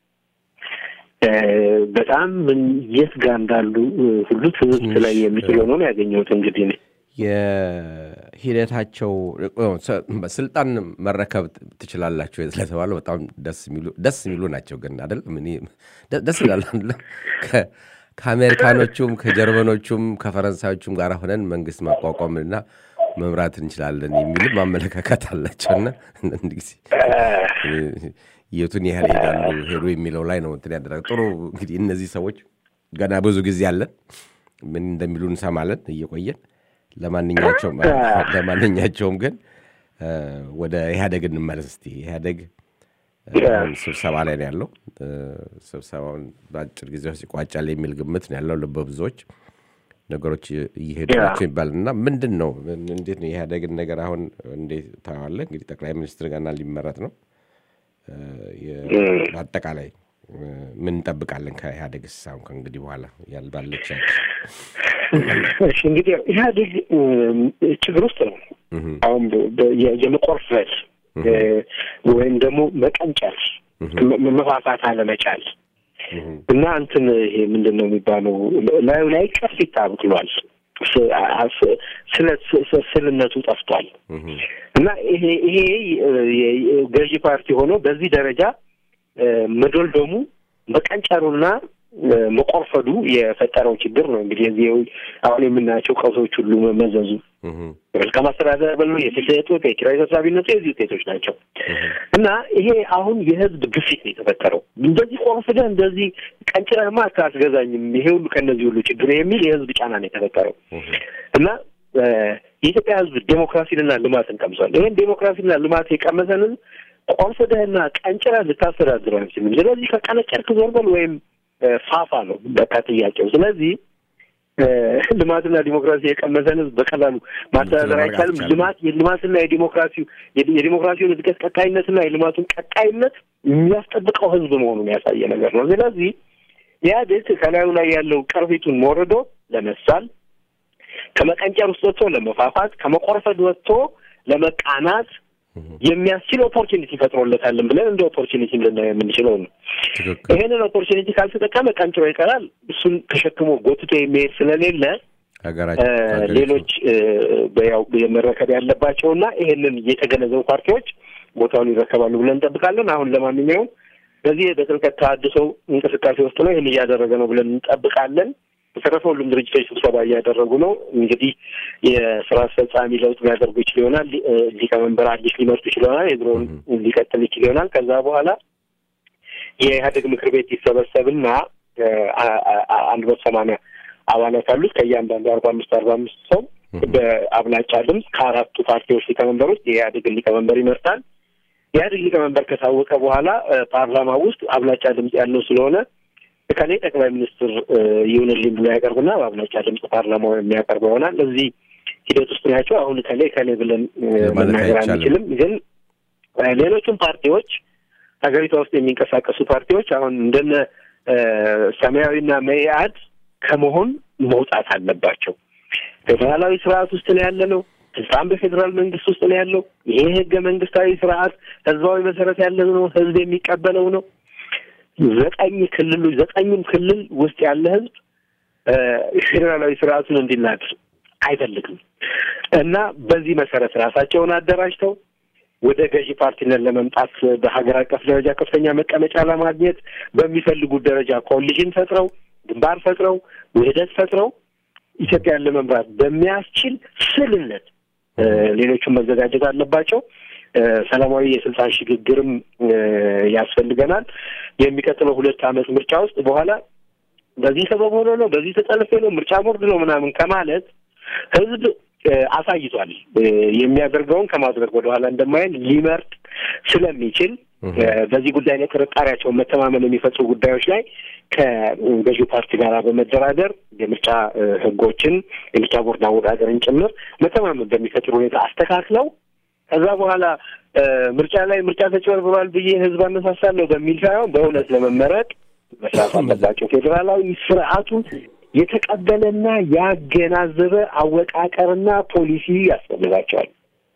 በጣም ምን የት ጋር እንዳሉ ሁሉ ትዝብት ላይ የሚችል ሆኖ ነው ያገኘሁት። እንግዲህ እኔ የሂደታቸው ስልጣን መረከብ ትችላላችሁ ስለተባለው በጣም ደስ የሚሉ ደስ የሚሉ ናቸው። ግን አይደለም ደስ ይላል አይደለም ከአሜሪካኖቹም ከጀርመኖቹም ከፈረንሳዮቹም ጋር ሆነን መንግስት ማቋቋምና መምራት እንችላለን የሚልም አመለካከት አላቸውና አንድ ጊዜ የቱን ያህል ሄዳሉ ሄዱ የሚለው ላይ ነው እንትን ያደረገ ጥሩ እንግዲህ እነዚህ ሰዎች ገና ብዙ ጊዜ አለን ምን እንደሚሉ እንሰማለን እየቆየን ለማንኛቸውም ለማንኛቸውም ግን ወደ ኢህአደግ እንመለስ እስቲ ኢህአደግ ስብሰባ ላይ ነው ያለው። ስብሰባውን በአጭር ጊዜ ውስጥ ይቋጫል የሚል ግምት ነው ያለው በብዙዎች ነገሮች እየሄዱ ናቸው ይባል እና ምንድን ነው እንዴት ነው የኢህአደግን ነገር አሁን እንዴት ታዋለህ? እንግዲህ ጠቅላይ ሚኒስትር ገና ሊመረጥ ነው። በአጠቃላይ ምን እንጠብቃለን ከኢህአደግስ አሁን ከእንግዲህ በኋላ ያልባለች እሺ እንግዲህ ኢህአዴግ ችግር ውስጥ ነው አሁን የመቆርፈል ወይም ደግሞ መቀንጨር መፋፋት አለመቻል እና እንትን ይሄ ምንድን ነው የሚባለው ላዩ ላይ ቅርፊት አብቅሏል። ስልነቱ ጠፍቷል እና ይሄ ይሄ ገዢ ፓርቲ ሆኖ በዚህ ደረጃ መዶልዶሙ መቀንጨሩና መቆርፈዱ የፈጠረው ችግር ነው። እንግዲህ እዚህ አሁን የምናያቸው ቀውሶች ሁሉ መመዘዙ መልካም አስተዳደር በሉ የፍትህ እጦት፣ የኪራይ ሰብሳቢነቱ የዚህ ውጤቶች ናቸው እና ይሄ አሁን የህዝብ ግፊት ነው የተፈጠረው። እንደዚህ ቆርፍደህ እንደዚህ ቀንጭረህማ አትገዛኝም፣ ይሄ ሁሉ ከእነዚህ ሁሉ ችግር የሚል የህዝብ ጫና ነው የተፈጠረው እና የኢትዮጵያ ህዝብ ዴሞክራሲንና ልማትን ቀምሷል። ይህን ዴሞክራሲና ልማት የቀመሰንን ቆርፍደህና ቀንጭረህ ልታስተዳድረው አይችልም። ስለዚህ ከቀነጨርክ ዞር በል ወይም ፋፋ ነው በቃ ጥያቄው። ስለዚህ ልማትና ዲሞክራሲ የቀመሰን ህዝብ በቀላሉ ማስተዳደር አይቻልም። ልማት የልማትና የዲሞክራሲው የዲሞክራሲውን እድገት ቀጣይነትና የልማቱን ቀጣይነት የሚያስጠብቀው ህዝብ መሆኑን ያሳየ ነገር ነው። ስለዚህ ኢህአዴግ ከላዩ ላይ ያለው ቅርፊቱን ሞርዶ ለመሳል ከመቀንጨር ውስጥ ወጥቶ ለመፋፋት ከመቆርፈድ ወጥቶ ለመቃናት የሚያስችል ኦፖርቹኒቲ ፈጥሮለታለን ብለን እንደ ኦፖርቹኒቲ ልናየው የምንችለው ነው። ይሄንን ኦፖርቹኒቲ ካልተጠቀመ ቀንጭሮ ይቀራል። እሱን ተሸክሞ ጎትቶ የሚሄድ ስለሌለ ሌሎች ያው መረከብ ያለባቸውና ይሄንን የተገነዘቡ ፓርቲዎች ቦታውን ይረከባሉ ብለን እንጠብቃለን። አሁን ለማንኛውም በዚህ በጥልቀት ተሃድሶ እንቅስቃሴ ውስጥ ነው። ይህን እያደረገ ነው ብለን እንጠብቃለን። በተረፈ ሁሉም ድርጅቶች ስብሰባ እያደረጉ ነው። እንግዲህ የስራ አስፈጻሚ ለውጥ ሊያደርጉ ይችል ይሆናል። ሊቀመንበር አዲስ ሊመርጡ ይችል ይሆናል። የድሮውን ሊቀጥል ይችል ይሆናል። ከዛ በኋላ የኢህአዴግ ምክር ቤት ይሰበሰብና አንድ መቶ ሰማንያ አባላት አሉት። ከእያንዳንዱ አርባ አምስት አርባ አምስት ሰው በአብላጫ ድምፅ ከአራቱ ፓርቲዎች ሊቀመንበሮች የኢህአዴግን ሊቀመንበር ይመርጣል። ኢህአዴግ ሊቀመንበር ከታወቀ በኋላ ፓርላማ ውስጥ አብላጫ ድምፅ ያለው ስለሆነ ከኔ ጠቅላይ ሚኒስትር ይሁንልኝ ብሎ ያቀርብና በአብላጫ ድምፅ ፓርላማው የሚያቀርበው ይሆናል። እዚህ ሂደት ውስጥ ናቸው። አሁን ከሌ ከሌ ብለን መናገር አንችልም። ግን ሌሎቹም ፓርቲዎች ሀገሪቷ ውስጥ የሚንቀሳቀሱ ፓርቲዎች አሁን እንደነ ሰማያዊና መኢአድ ከመሆን መውጣት አለባቸው። ፌዴራላዊ ስርዓት ውስጥ ነው ያለ ነው። ስልጣን በፌዴራል መንግስት ውስጥ ነው ያለው። ይሄ ህገ መንግስታዊ ስርዓት ህዝባዊ መሰረት ያለው ነው። ህዝብ የሚቀበለው ነው። ዘጠኝ ክልሎች ዘጠኙም ክልል ውስጥ ያለ ህዝብ ፌዴራላዊ ስርዓቱን እንዲናድ አይፈልግም እና በዚህ መሰረት ራሳቸውን አደራጅተው ወደ ገዢ ፓርቲነት ለመምጣት በሀገር አቀፍ ደረጃ ከፍተኛ መቀመጫ ለማግኘት በሚፈልጉት ደረጃ ኮሊሽን ፈጥረው ግንባር ፈጥረው ውህደት ፈጥረው ኢትዮጵያን ለመምራት በሚያስችል ስልነት እ፣ ሌሎቹም መዘጋጀት አለባቸው። እ፣ ሰላማዊ የስልጣን ሽግግርም እ፣ ያስፈልገናል። የሚቀጥለው ሁለት ዓመት ምርጫ ውስጥ በኋላ በዚህ ሰበብ ሆኖ ነው በዚህ ተጠልፌ ነው ምርጫ ቦርድ ነው ምናምን ከማለት ህዝብ እ፣ አሳይቷል እ፣ የሚያደርገውን ከማድረግ ወደኋላ እንደማይል ሊመርጥ ስለሚችል እ፣ በዚህ ጉዳይ ላይ ጥርጣሬያቸውን መተማመን የሚፈጥሩ ጉዳዮች ላይ ከገዢው ፓርቲ ጋር በመደራደር የምርጫ እ፣ ህጎችን የምርጫ ቦርድ አወዳደርን ጭምር መተማመን በሚፈጥር ሁኔታ አስተካክለው ከዛ በኋላ እ፣ ምርጫ ላይ ምርጫ ተጭበርብሯል ብዬ ህዝብ አነሳሳለሁ በሚል ሳይሆን በእውነት ለመመረጥ መስራት አለባቸው። ፌዴራላዊ ስርዓቱን የተቀበለና ያገናዘበ አወቃቀርና ፖሊሲ ያስፈልጋቸዋል።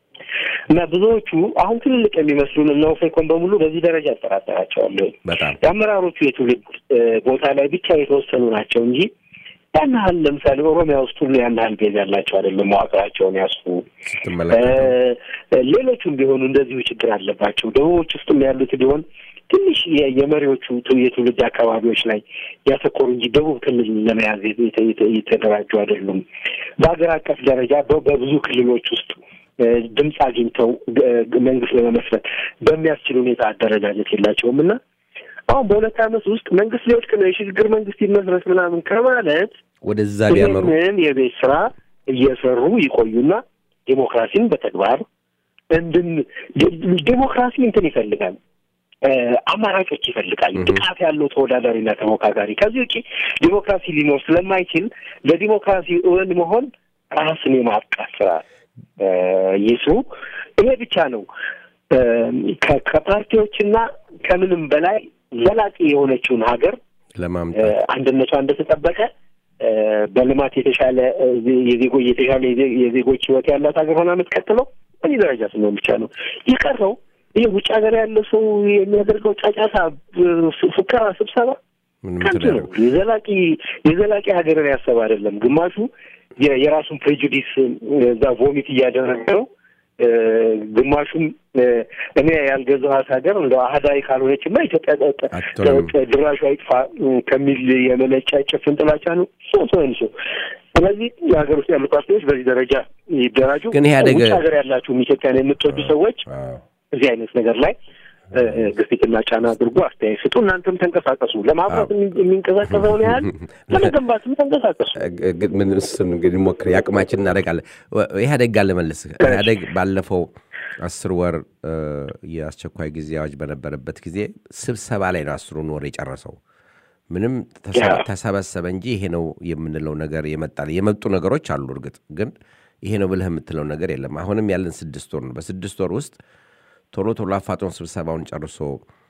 እና ብዙዎቹ አሁን ትልልቅ የሚመስሉን እነ ኦፌኮን በሙሉ በዚህ ደረጃ ያጠራጠራቸዋለሁ። በጣም የአመራሮቹ የትውልድ እ፣ ቦታ ላይ ብቻ የተወሰኑ ናቸው እንጂ ያን ያህል ለምሳሌ ኦሮሚያ ውስጥ ሁሉ ያን ያህል ቤዝ ያላቸው አይደለም። መዋቅራቸውን ያስፉ ስትመለከተው እ፣ ሌሎቹም ቢሆኑ እንደዚሁ ችግር አለባቸው። ደቡቦች ውስጥም ያሉት ቢሆን ትንሽ የ- የመሪዎቹ ቱ- የትውልድ አካባቢዎች ላይ ያተኮሩ እንጂ ደቡብ ክልል ለመያዝ የተ- የተ- የተደራጁ አይደሉም። በሀገር አቀፍ ደረጃ በ- በብዙ ክልሎች ውስጥ እ፣ ድምፅ አግኝተው ግ- መንግስት ለመመስረት በሚያስችል ሁኔታ አደረጃጀት የላቸውም እና አሁን በሁለት ዓመት ውስጥ መንግስት ሊወድቅ ነው የሽግግር መንግስት ይመስረት ምናምን ከማለት ወደዛ ቢያመሩ ይህንን የቤት ስራ እየሰሩ ይቆዩና ዴሞክራሲን በተግባር እንድን ዴ- ዴሞክራሲ እንትን ይፈልጋል እ፣ አማራጮች ይፈልጋል። ብቃት ያለው ተወዳዳሪና ተሞካካሪ። ከዚህ ውጭ ዲሞክራሲ ሊኖር ስለማይችል ለዲሞክራሲ እውን መሆን ራስን የማብቃት ስራ እ፣ ይስሩ። ይሄ ብቻ ነው እ፣ ከ- ከፓርቲዎችና ከምንም በላይ ዘላቂ የሆነችውን ሀገር ለማምጣት አንድነቷ እንደተጠበቀ እ፣ በልማት የተሻለ እ፣ የዜጎ የተሻለ የዜ- የዜጎች ህይወት ያላት ሀገር ሆና የምትቀጥለው በዚህ ደረጃ ስንሆን ብቻ ነው። የቀረው ይህ ውጭ ሀገር ያለ ሰው የሚያደርገው ጫጫታ፣ እ፣ ፉ- ፉከራ፣ ስብሰባ ምንም ከንቱ እንትን ነው። የዘላቂ የዘላቂ ሀገርን ያሰብ አይደለም። ግማሹ የ- የራሱን ፕሬጁዲስ እዛ ቮሚት እያደረገ ነው። እ፣ ግማሹም እ፣ እኔ ያልገዛኋት ሀገር እንደ አህዳዊ ካልሆነችማ ኢትዮጵያ ጠ- ጠ- አትሆንም። ጠ- ድራሹ አይጥፋ እ፣ ከሚል የመነጫ ጭፍን ጥላቻ ነው። ሶ ተወንሶ ስለዚህ የሀገር ውስጥ ያሉ ፓርቲዎች በዚህ ደረጃ ይደራጁ። ግን ኢህአዴግ- ውጭ ሀገር ያላችሁም ኢትዮጵያን የምትወዱ ሰዎች አዎ። እዚህ አይነት ነገር ላይ እ፣ እ፣ ግፊትና ጫና አድርጎ አስተያየት ስጡ። እናንተም ተንቀሳቀሱ። ለማፍራት የሚ- የሚንቀሳቀሰውን ያህል ለመገንባትም ተንቀሳቀሱ። ግ- ግን ምን እሱን እንግዲህ ሞክር ያቅማችን እናደርጋለን። ወ- ኢህአዴግ ጋር ልመልስህ። ኢህአዴግ ባለፈው አስር ወር እ፣ የአስቸኳይ ጊዜ አዋጅ በነበረበት ጊዜ ስብሰባ ላይ ነው አስሩን ወር የጨረሰው። ምንም ተሰ- ያ። ተሰበሰበ እንጂ ይሄ ነው የምንለው ነገር የመጣ የመጡ ነገሮች አሉ። እርግጥ ግን ይሄ ነው ብለህ የምትለው ነገር የለም። አሁንም ያለን ስድስት ወር ነው። በስድስት ወር ውስጥ ቶሎ ቶሎ አፋጦን ስብሰባውን ጨርሶ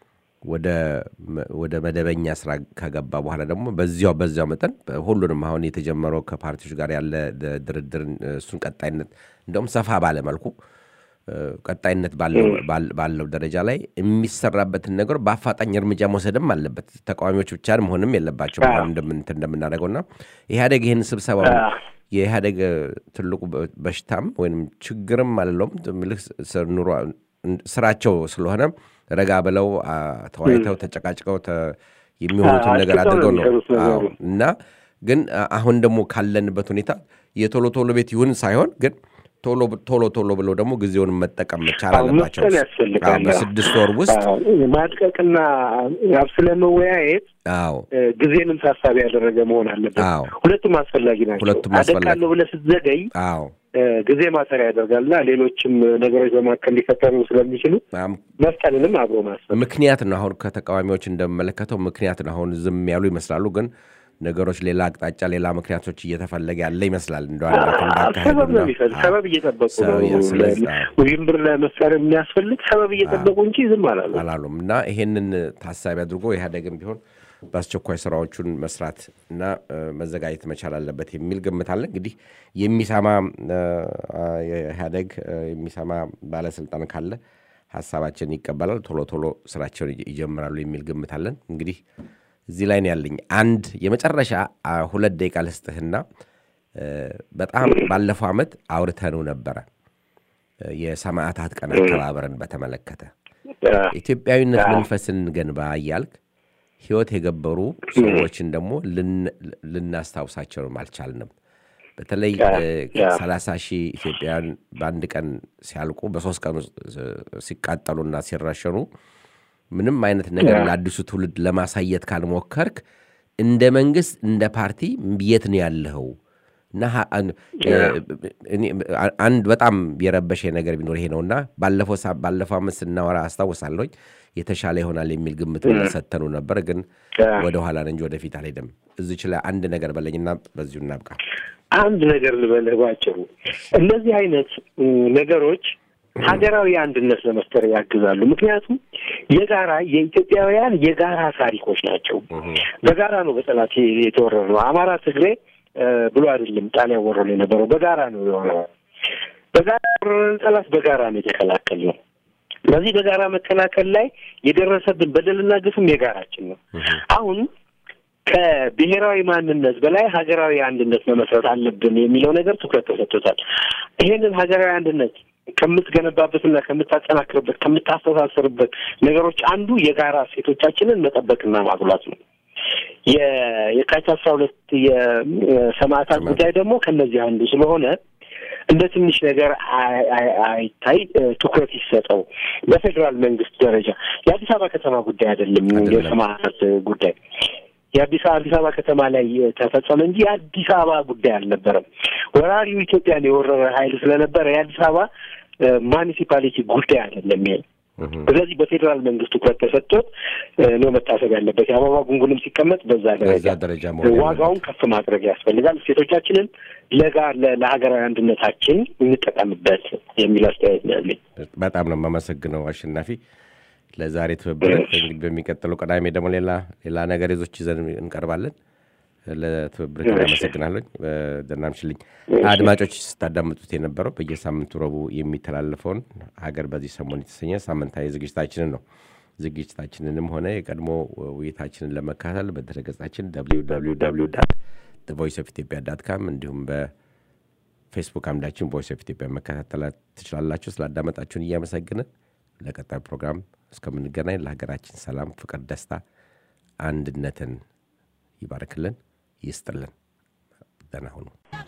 ወደ መ- ወደ መደበኛ ስራ ከገባ በኋላ ደግሞ በዚያው በዚያው መጠን ሁሉንም አሁን የተጀመረው ከፓርቲዎች ጋር ያለ ድ- ድርድር እሱን ቀጣይነት እንደውም ሰፋ ባለ መልኩ እ፣ ቀጣይነት ባለው ባል- ባለው ደረጃ ላይ የሚሰራበትን ነገር በአፋጣኝ እርምጃ መውሰድም አለበት። ተቃዋሚዎች ብቻ መሆንም የለባቸው አዎ። እንደምንት እንደምናደርገው እና ኢህአዴግ ይህን ስብሰባ አዎ። የኢህአዴግ እ፣ ትልቁ በ- በሽታም ወይም ችግርም አለለውም ምልክ ስ- ኑሮ ስራቸው ስለሆነ ረጋ ብለው አ፣ ተወያይተው ተጨቃጭቀው ተ- የሚሆኑትን አዎ፣ ነገር አስቸኳይ አድርገው ነው ነው የሚሰሩት ነገሩ። አዎ። እና ግን አ- አሁን ደግሞ ካለንበት ሁኔታ የቶሎ ቶሎ ቤት ይሁን ሳይሆን ግን ቶሎ ቶሎ ቶሎ ብለው ደግሞ ጊዜውን መጠቀም መቻል አዎ፣ አለባቸው። መፍጠን ያስፈልጋል። አዎ፣ በስድስት ወር ውስጥ አዎ፣ ማድቀቅና ስለ መወያየት አዎ እ፣ ጊዜንም ታሳቢ ያደረገ መሆን አለበት። አዎ። ሁለቱም አስፈላጊ ናቸው። ሁለቱም አስፈላጊ- አደቃለሁ ብለህ ስትዘገይ አዎ እ፣ ጊዜ ማሰሪያ ያደርጋልና ሌሎችም ነገሮች በመካከል ሊፈጠሩ ስለሚችሉ አም- መፍጠንንም አብሮ ማሰብ ምክንያት ነው። አሁን ከተቃዋሚዎች እንደምመለከተው ምክንያት ነው። አሁን ዝም ያሉ ይመስላሉ፣ ግን ነገሮች ሌላ አቅጣጫ፣ ሌላ ምክንያቶች እየተፈለገ ያለ ይመስላል። እንደ ሰበብ ነው የሚፈልግ ሰበብ እየጠበቁ ነው። ስለዚህ አዎ። ውዥንብር ለመፍጠር የሚያስፈልግ ሰበብ እየጠበቁ እንጂ ዝም አላሉ። አላሉም እና ይሄንን ታሳቢ አድርጎ ኢህአዴግም ቢሆን በአስቸኳይ ስራዎቹን መስራት እና እ፣ መዘጋጀት መቻል አለበት የሚል ግምት አለ። እንግዲህ የሚሰማ እ፣ የኢህአዴግ እ፣ የሚሰማ ባለስልጣን ካለ ሀሳባችን ይቀበላል፣ ቶሎ ቶሎ ስራቸውን ይጀ- ይጀምራሉ የሚል ግምት አለን። እንግዲህ እዚህ ላይ ነው ያለኝ። አንድ የመጨረሻ አ፣ ሁለት ደቂቃ ልስጥህና እ፣ በጣም ባለፈው ዓመት አውርተነው ነበረ የሰማዕታት ቀን አከባበርን በተመለከተ ኢትዮጵያዊነት መንፈስን እንገንባ እያልክ ህይወት የገበሩ ሰዎችን ደግሞ ልን- ልናስታውሳቸውም አልቻልንም። በተለይ ሰላሳ ሺህ ኢትዮጵያውያን በአንድ ቀን ሲያልቁ በሶስት ቀን ውስጥ ሲቃጠሉና ሲረሸኑ ምንም አይነት ነገር ለአዲሱ ትውልድ ለማሳየት ካልሞከርክ እንደ መንግስት እንደ ፓርቲ የት ነው ያለኸው? እና ሀ- አን- እኔ- አንድ በጣም የረበሸ ነገር ቢኖር ይሄ ነውና ባለፈው ሳ- ባለፈው ዓመት ስናወራ አስታውሳለሁኝ የተሻለ ይሆናል የሚል ግምት ሰተኑ ነበር፣ ግን ወደ ኋላ እንጂ ወደፊት አልሄድም። እዚች ላይ አንድ ነገር በለኝና በዚሁ እናብቃ። አንድ ነገር ልበልህ ባጭሩ፣ እነዚህ አይነት ም, ነገሮች ሀገራዊ አንድነት ለመፍጠር ያግዛሉ። ምክንያቱም የጋራ የኢትዮጵያውያን የጋራ ታሪኮች ናቸው። በጋራ ነው በጠላት የተወረረ ነው። አማራ፣ ትግሬ እ, ብሎ አይደለም ጣሊያን ወረሮ የነበረው በጋራ ነው የወረረው። በጋራ የወረረን ጠላት በጋራ ነው የተከላከል ነው። በዚህ በጋራ መከላከል ላይ የደረሰብን በደልና ግፍም የጋራችን ነው። አሁን ከብሔራዊ ማንነት በላይ ሀገራዊ አንድነት መመስረት አለብን የሚለው ነገር ትኩረት ተሰጥቶታል። ይሄንን ሀገራዊ አንድነት ከምትገነባበትና ከምታጠናክርበት ከምታስተሳሰርበት ነገሮች አንዱ የጋራ እሴቶቻችንን መጠበቅና ማጉላት ነው። የ- የካቲት አስራ ሁለት የሰማዕታት ጉዳይ ደግሞ ከነዚህ አንዱ ስለሆነ እንደ ትንሽ ነገር አይ- አይ- አይታይ፣ እ፣ ትኩረት ይሰጠው። በፌዴራል መንግስት ደረጃ የአዲስ አበባ ከተማ ጉዳይ አይደለም የሰማዕታት ጉዳይ የአዲስ አዲስ አበባ ከተማ ላይ ተፈጸመ እንጂ የአዲስ አበባ ጉዳይ አልነበረም። ወራሪው ኢትዮጵያን የወረረ ኃይል ስለነበረ የአዲስ አበባ ማኒሲፓሊቲ ጉዳይ አይደለም ይሄ። ስለዚህ በፌዴራል መንግስት ትኩረት ተሰጥቶት እ፣ ነው መታሰብ ያለበት። የአበባ ጉንጉንም ሲቀመጥ በዛ በዛ ደረጃ ደረጃ መሆን ያለበት። ዋጋውን ከፍ ማድረግ ያስፈልጋል። እሴቶቻችንን ለጋ ለ- ለሀገራዊ አንድነታችን እንጠቀምበት የሚል አስተያየት ነው ያለኝ። በጣም ነው የማመሰግነው አሸናፊ ለዛሬ ትብብር። እንግዲህ በሚቀጥለው ቅዳሜ ደግሞ ሌላ ሌላ ነገር ይዞች ይዘን እንቀርባለን። ለትብብር አመሰግናለኝ። ደህና ምሽልኝ። አድማጮች ስታዳምጡት የነበረው በየሳምንቱ ረቡዕ የሚተላለፈውን ሀገር በዚህ ሰሞን የተሰኘ ሳምንታዊ ዝግጅታችንን ነው። ዝግጅታችንንም ሆነ የቀድሞ ውይይታችንን ለመካተል በድረገጻችን ቮይስ ኦፍ ኢትዮጵያ ዳት ካም እንዲሁም በፌስቡክ አምዳችን ቮይስ ኦፍ ኢትዮጵያ መከታተል ትችላላችሁ። ስላዳመጣችሁን እያመሰግንን ለቀጣዩ ፕሮግራም እስከምንገናኝ ለሀገራችን ሰላም፣ ፍቅር፣ ደስታ፣ አንድነትን ይባርክልን ይስጥልን። ደህና ሁኑ።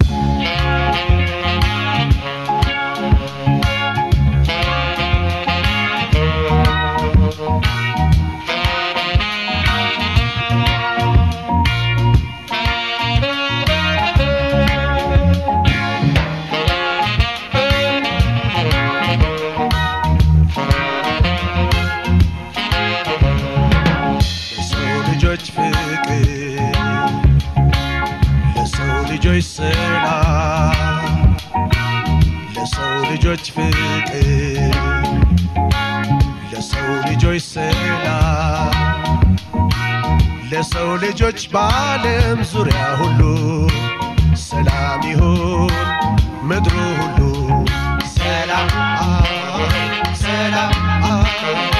ለሰው ልጆች ፍቅር ለሰው ልጆች ሰላም ለሰው ልጆች ፍቅር ለሰው ልጆች ሰላም ለሰው ልጆች በዓለም ዙሪያ ሁሉ ሰላም ይሁን ምድሩ ሁሉ ሰላም ሰላም